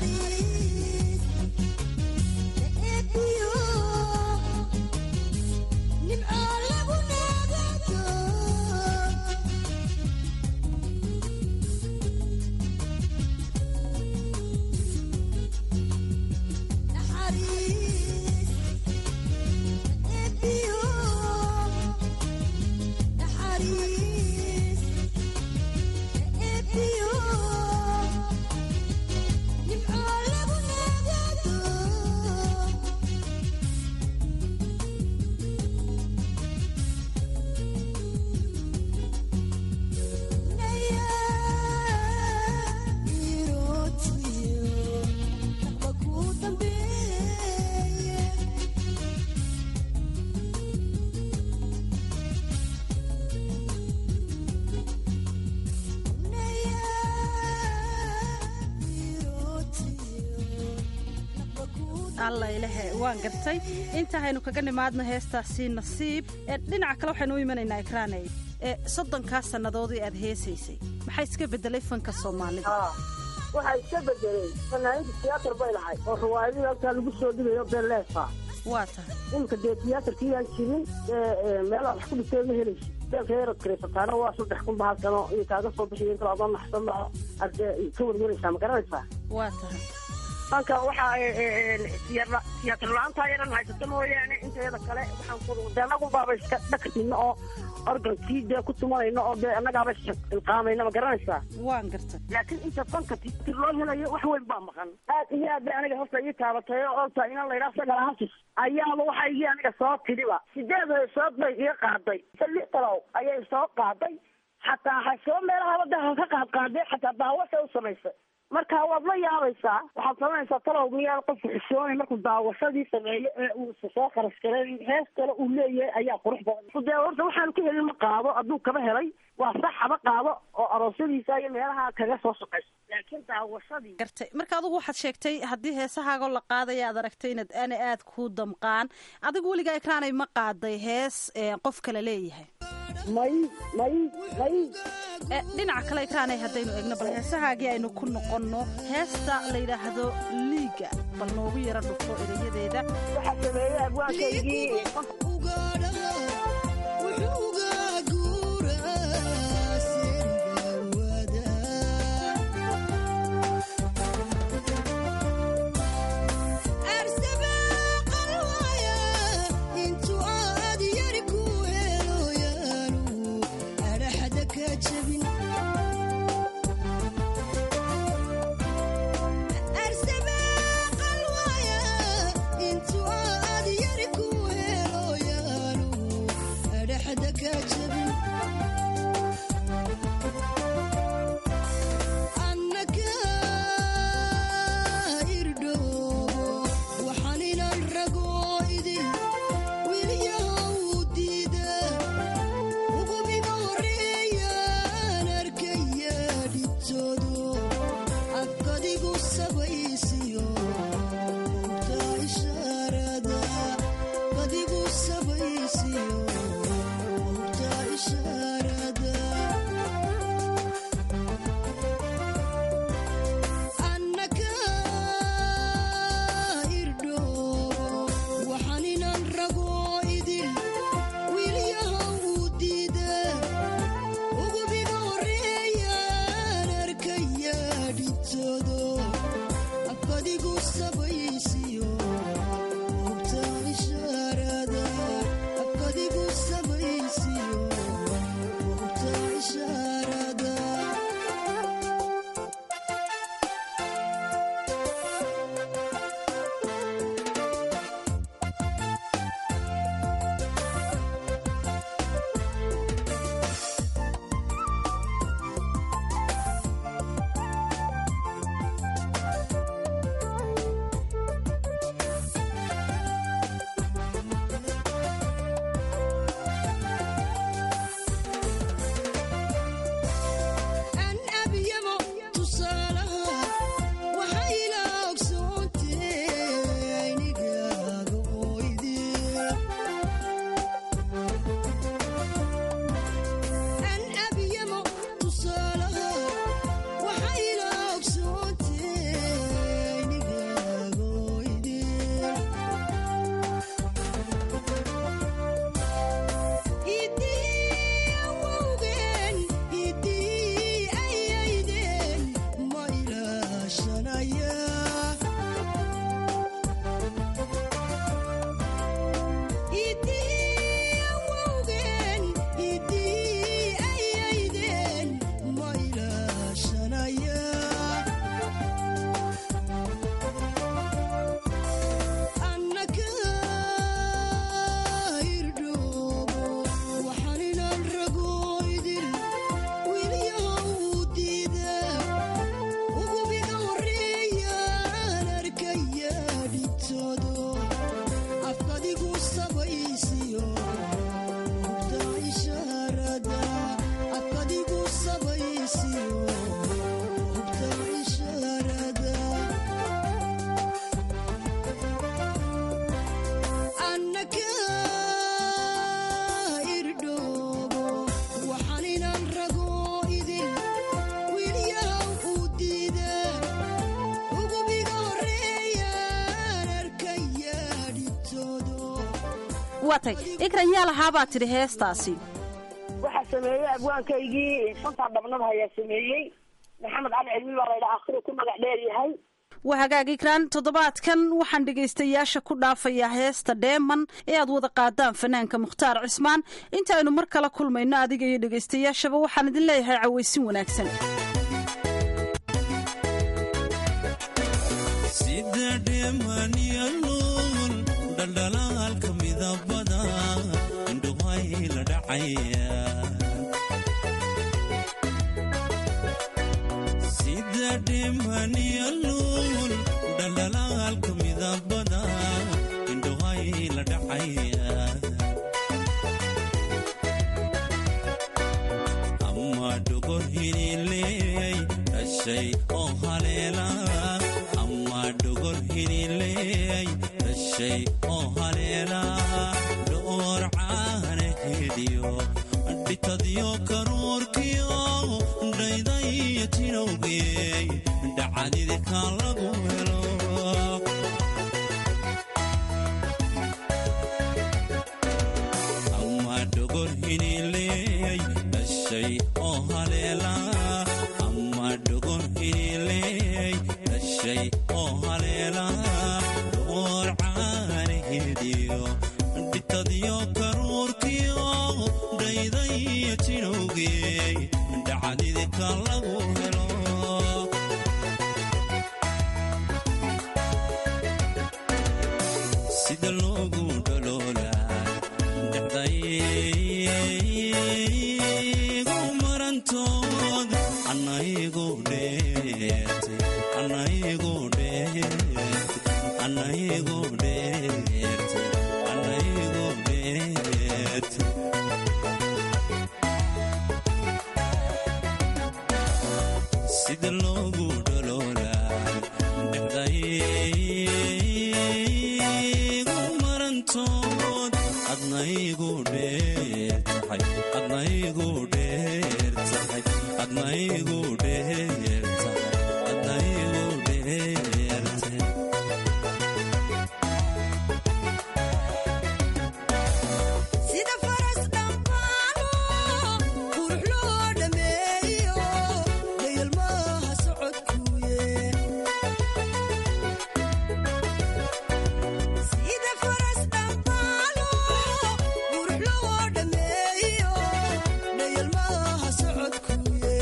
alla ilahe waan gartay intahaynu kaga nimaadno heestaasi nasiib ee dhinaca kale waxaynu u imanaynaa ekraaney ee soddonkaa sannadoodii aad heesaysay maxaa iska beddelay fanka soomaalida waxaa iska bedelay fanaaniinta tiyaatar bay lahay oo riwaayadii halkaa lagu soo dhigayo beeleefa waa tahay imika dee tiyaatarkii aan jirin meelaha wax ku dhigtay ma helaysi beelka yarad kareysataana waa saddex kun bahal sano iyo kaaga soo bixiyo inta adoo naxsan baa arde ka warwaraysaa ma garanaysaa waa tahay halka waxaa tiyaatar la-aantaa yaran haysata mooyaane inteeda kale waxaan ku dee anagu baaba iska dhakartino oo organkii dee ku tumanayno oo dee annagaaba ilqaamayna ma garanaysaa waan gartay laakiin inta banka tiyatar loo helayo wax weyn baa maqan aad iyo aad bay aniga horta ii taabatay oo olta inan la yidhaha sagal hasis ayaaba waxa igii aniga soo tidhiba sideed heesood bay iga qaaday lix talow ayay soo qaaday xataa hasoo meelaha waddaha ka qaad qaadee xataa daawasha u samaysay marka waad la yaabaysaa waxaad samaynaysaa talow miyaa qofku xishoonay markuu daawashadii sameeyo ee uu soo kharash galay hees kale uu leeyahay ayaa qurux badan dee horta waxaanu ka helin ma qaado hadduu kaba helay waa sax haba qaado oo aroosyadiisa iyo meelaha kaga soo shaqayso laakiin daawashadii gartay marka adigu waxaad sheegtay haddii heesahaagoo la qaadaya aad aragtay inaad ana aad ku damqaan adigu weligaa ekraanay ma qaaday hees qof kale leeyahay may may may dhinaca kale ekraanay haddaynu eegno bal heesahaagii aynu ku noqonno heesta la yidhaahdo liiga bal noogu yaro dhufo erayadeeda waxaa sameeyey abwaankaygii waa tay ikran yaa lahaabaa tidhi heestaasi waxaa sameeyey abwaankaygii shantaa dhabnada ayaa sameeyey maxamed cali cilmi baa laydhaa akhriu ku magac dheer yahay waa hagaag ikraan toddobaadkan waxaan dhegaystayaasha ku dhaafayaa heesta dheeman ee aad wada qaadaan fanaanka mukhtaar cismaan inta aynu mar kala kulmayno adiga iyo dhegaystayaashaba waxaan idin leeyahay cawaysin wanaagsan sida dheemaniyanuun dhaldhalaalka midabada indhuhay la dhacaya sida dheemaniyanuun dhaldhalaalka midabada indhuhay la dhacaya ama dhogor hinileey dhashay oo haleela ama dhogor hinileey dhashay oo haleela dhoor caana hediyo dhitadyo karuurkiyo dhaydaya tinowgeey dhacdidika lagu helo ama dhogor hinileey dhashay oo haleela ama dhogor hinileey dhashay oo haleela dhoor caanahediyo dhitadyo karuurkiyo dhaydaya tinowgeey dhacdidika lagu helo sida loogu dholoolaa dhexdaygu marantood anaygu dheertay anaygu dheertay anaygu dheertay anaygu dheertay sida loogu dholoolaa dhexdaygu marantood adnaygu dheertahay adnaygu dheertahay adnaygu dheertahay adnaygu dheertahay sida faras dhambaano qurux loo dhameeyo dayalmaha socodkuye sida faras dhambaano qurux loo dhameeyo dayalmaha socodkuye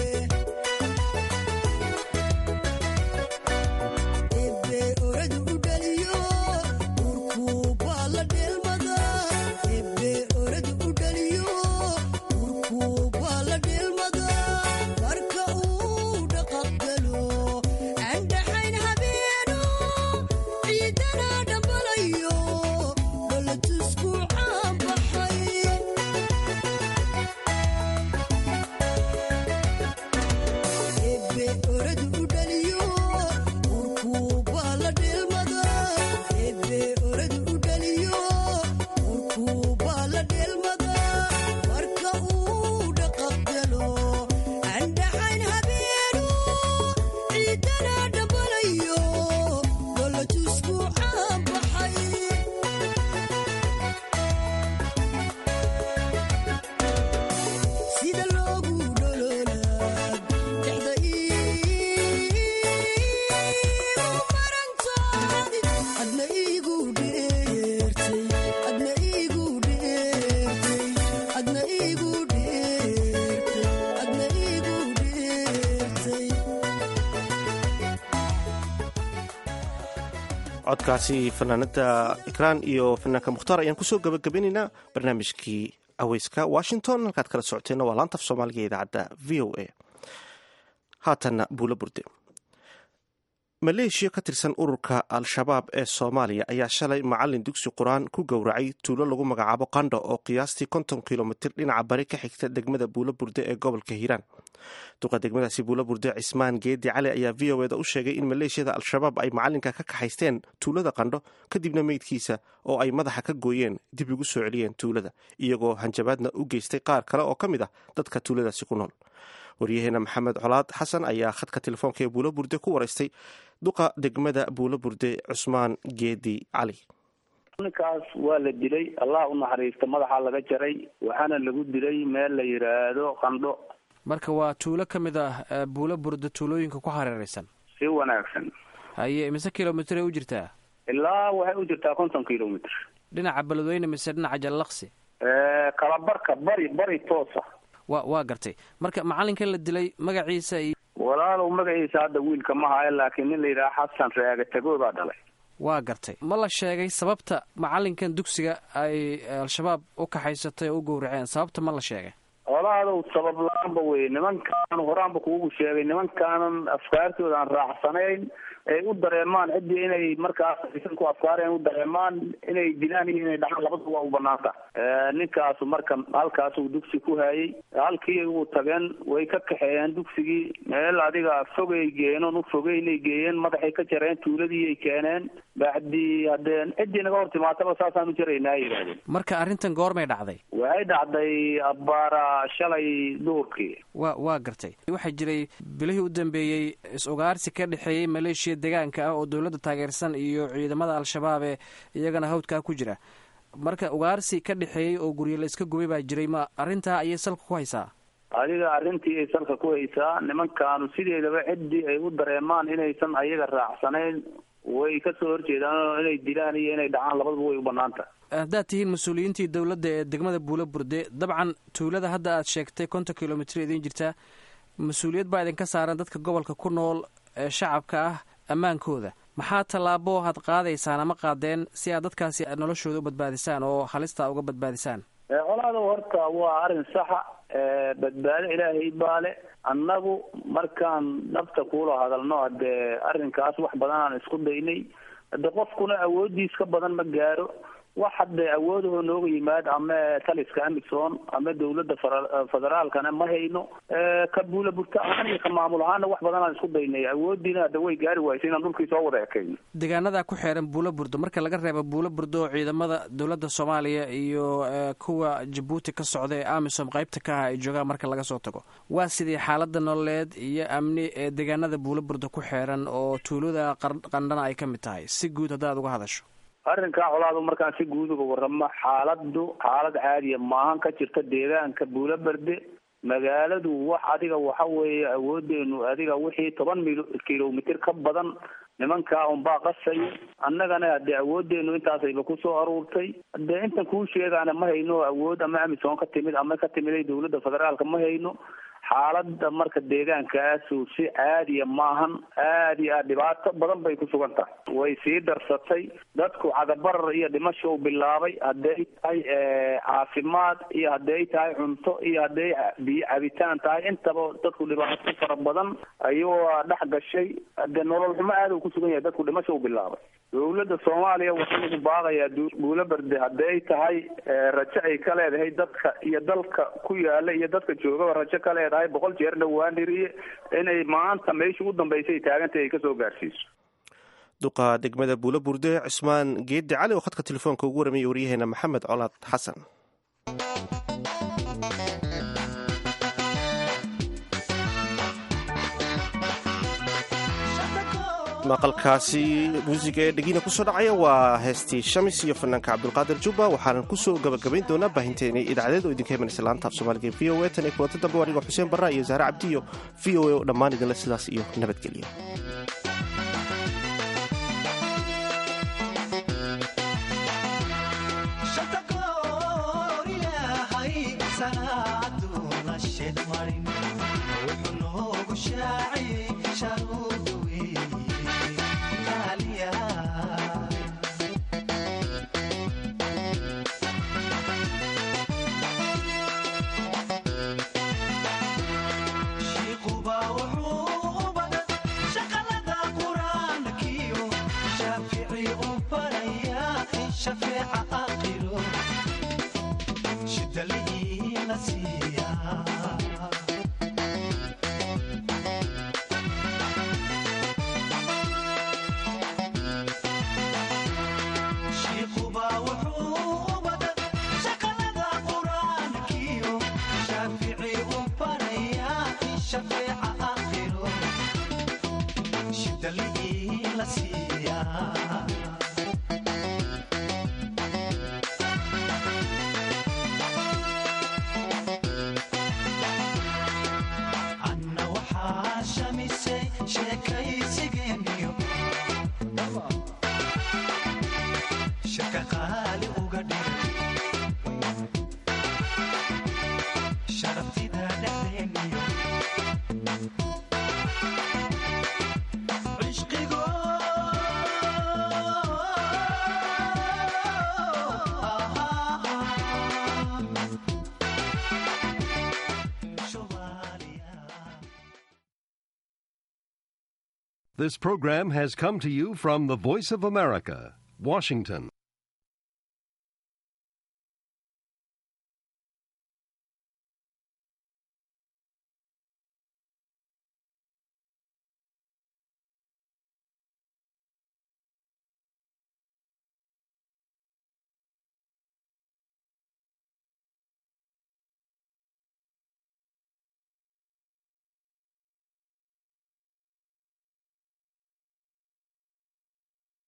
ebe oradu u dhaliyo urkuubaa la dheelmada ebe oradu u dhaliyo urkuubaa la dheelmada marka uu dhaqaqgalo andhaxayn habeeno ciidana dhambalayo dhalatusku caanbaxay ebe oradu u dhaliyo urkuubaa la dheelmada ebe oradu u dhaliyo urkuubaa la dheelmada marka uu dhaqaqgalo andhaxayn habeenu ciidana dhambalayo dhalatusku caanbaxay sida loogu dhololaa dhexda iigu marantoodi adna iigu dheertay adna iigu dheertay adna iigu dheertay adna iigu dheertay codkaasi fanaanada ikraan iyo fanaanka mukhtaar ayaan kusoo gabagabeynaynaa barnaamijkii aweyska washington halkaad kala socoteenna waa laantaf soomaaliga ee idaacadda v o a haatanna buulo burde maleeshiya ka tirsan ururka al-shabaab ee soomaaliya ayaa shalay macalin dugsi qur-aan ku gowracay tuulo lagu magacaabo qandho oo qiyaastii konton kilomitir dhinaca bari ka xigta degmada buulo burde ee gobolka hiiraan duqa degmadaasi buulo burde cismaan geedi cali ayaa v o eda u sheegay in maleeshiyada al-shabaab ay macalinka ka kaxaysteen tuulada qandho kadibna meydkiisa oo ay madaxa ka gooyeen dib ugu soo celiyeen tuulada iyagoo hanjabaadna u geystay qaar kale oo ka mid ah dadka tuuladaasi ku nool waryaheena maxamed colaad xasan ayaa khadka telefoonka ee buulo burde ku waraystay duqa degmada buulo burde cusmaan geedi cali ninkaas waa la dilay allah u naxariista madaxa laga jaray waxaana lagu dilay meel la yidhaahdo qandho marka waa tuulo ka mid ah eh, buulo burda tuulooyinka ku hareeraysan si wanaagsan haye mise kilomitir ay u jirtaa ilaa waxay u jirtaa konton kilomitr dhinaca beledweyne mise dhinaca jallaqsi kalabarka bari bari toosa wa waa gartay marka macalinka la dilay magaciisa iyo walaalow magaciisa hadda wiilka ma hayo laakiin nin la yidhaha xasan reega tagood baa dhalay waa gartay ma la sheegay sababta macalinkan dugsiga ay al-shabaab u kaxaysatay oo u gowraceen sababta ma la sheegay walaadow sabab la-aanba wey nimankaan horaanba kuugu sheegay nimankaanan afkaartooda aan raacsanayn ay u dareemaan ciddii inay markaas aysan ku afkaareen u dareemaan inay dilaan iyo inay dhacaan labadaba waa u banaanta ninkaasu marka halkaasuu dugsi ku hayay halkii uu tageen way ka kaxeeyeen dugsigii meel adiga fogay geeyeen oon u fogeynay geeyeen madaxay ka jareen tuuladiiay keeneen bacdii haddeen ciddii naga hor timaataba saasaan u jaraynaa yidhahdeen marka arrintan goormay dhacday waxay dhacday abbaara shalay duhurkii wa waa gartay waxaa jiray bilihii u dambeeyey is-ugaarsi ka dhexeeyey maleeshiya deegaanka ah oo dowladda taageersan iyo ciidamada al-shabaab ee iyagana hawdkaa ku jira marka ugaarsi ka dhexeeyey oo guryo la iska gubay baa jiray ma arrintaa ayay salka ku haysaa adiga arrintii ay salka ku haysaa nimankaanu sideedaba ciddii ay u dareemaan inaysan ayaga raacsanayn way kasoo horjeedaan inay dilaan iyo inay dhacaan labadaba way u banaanta haddaad tihiin mas-uuliyiintii dowladda ee degmada buulo burde dabcan tuulada hadda aad sheegtay konton kilomitr idiin jirtaa mas-uuliyad baa idinka saaran dadka gobolka ku nool ee shacabka ah ammaankooda maxaa tallaabo had qaadaysaan ama qaadeen si aad dadkaasi noloshooda u badbaadisaan oo halistaa uga badbaadisaan colaado horta waa arrin saxa badbaado ilaahay baale annagu markaan nafta kuula hadalno haddee arrinkaas wax badan aan isku daynay hade qofkuna awoodiis ka badan ma gaaro wax hadde awoodahoo nooga yimaad ama taliska amison ama dawladda federaalkana ma hayno ka buula burta ahaan iyo ka maamul ahaana wax badan aan isku daynay awoodiina hadda way gaari waysa inaan dhulkii soo wada ekayno deegaanadaa ku xeeran buulo burdo marka laga reebo buulo burdo oo ciidamada dowladda soomaaliya iyo kuwa jabuuti ka socda ee amisom qaybta ka ah ay joogaan marka laga soo tago waa sidii xaalada nololeed iyo amni ee deegaanada buulo burdo ku xeeran oo tuulada qandhana ay ka mid tahay si guud haddaad uga hadasho arrinkaa colaadu markaan si guud uga waramo xaaladu xaalad caadiya maahan ka jirta deegaanka buulo berde magaaladu wax adiga waxa weeye awoodeenu adiga wixii toban mil kilomitr ka badan nimankaa unbaa qasaya annagana hadee awoodeenu intaasayba kusoo aruurtay hadee intan kuu sheegaana ma hayno awood ama amisom ka timid ama ka timiday dawladda federaalka ma hayno xaalada marka deegaankaasu si caadiya maahan aad iyo aad dhibaato badan bay ku sugan tahay way sii darsatay dadku cadabarar iyo dhimasho bilaabay hadday tahay caafimaad iyo hadday tahay cunto iyo hadday biyo cabitaan tahay intaba dadku dhibaato fara badan ayuu dhex gashay hadee nolol xumo aad uu kusugan yahay dadku dhimasho bilaabay dawladda soomaaliya waxaa lagu baaqayaa buulo berde hadday tahay rajo ay ka leedahay dadka iyo dalka ku yaala iyo dadka joogaba rajo ka leedahay boqol jeer dhowaan dhiriye inay maanta meeshii u dambaysay taagantay ay kasoo gaarsiiso duqa degmada buulo burde cismaan geeddi cali oo khadka telefoonka ugu warramaya waryaheena maxamed colaad xasan maqalkaasi muusiga ee dhegina kusoo dhacaya waa heestii shamis iyo fanaanka cabdulqaadir jubba waxaanan kusoo gabagabayn doonaa baahinteena idaacadeed oo idinka imanaysa laanta af soomaaliga v o e tan iyo kulanta dambe anigoo xuseen barra iyo zahre cabdiyo v o e oo dhammaan idinle sidaas iyo nabadgelyo la siiyaa This program has come to you from the Voice of America, Washington.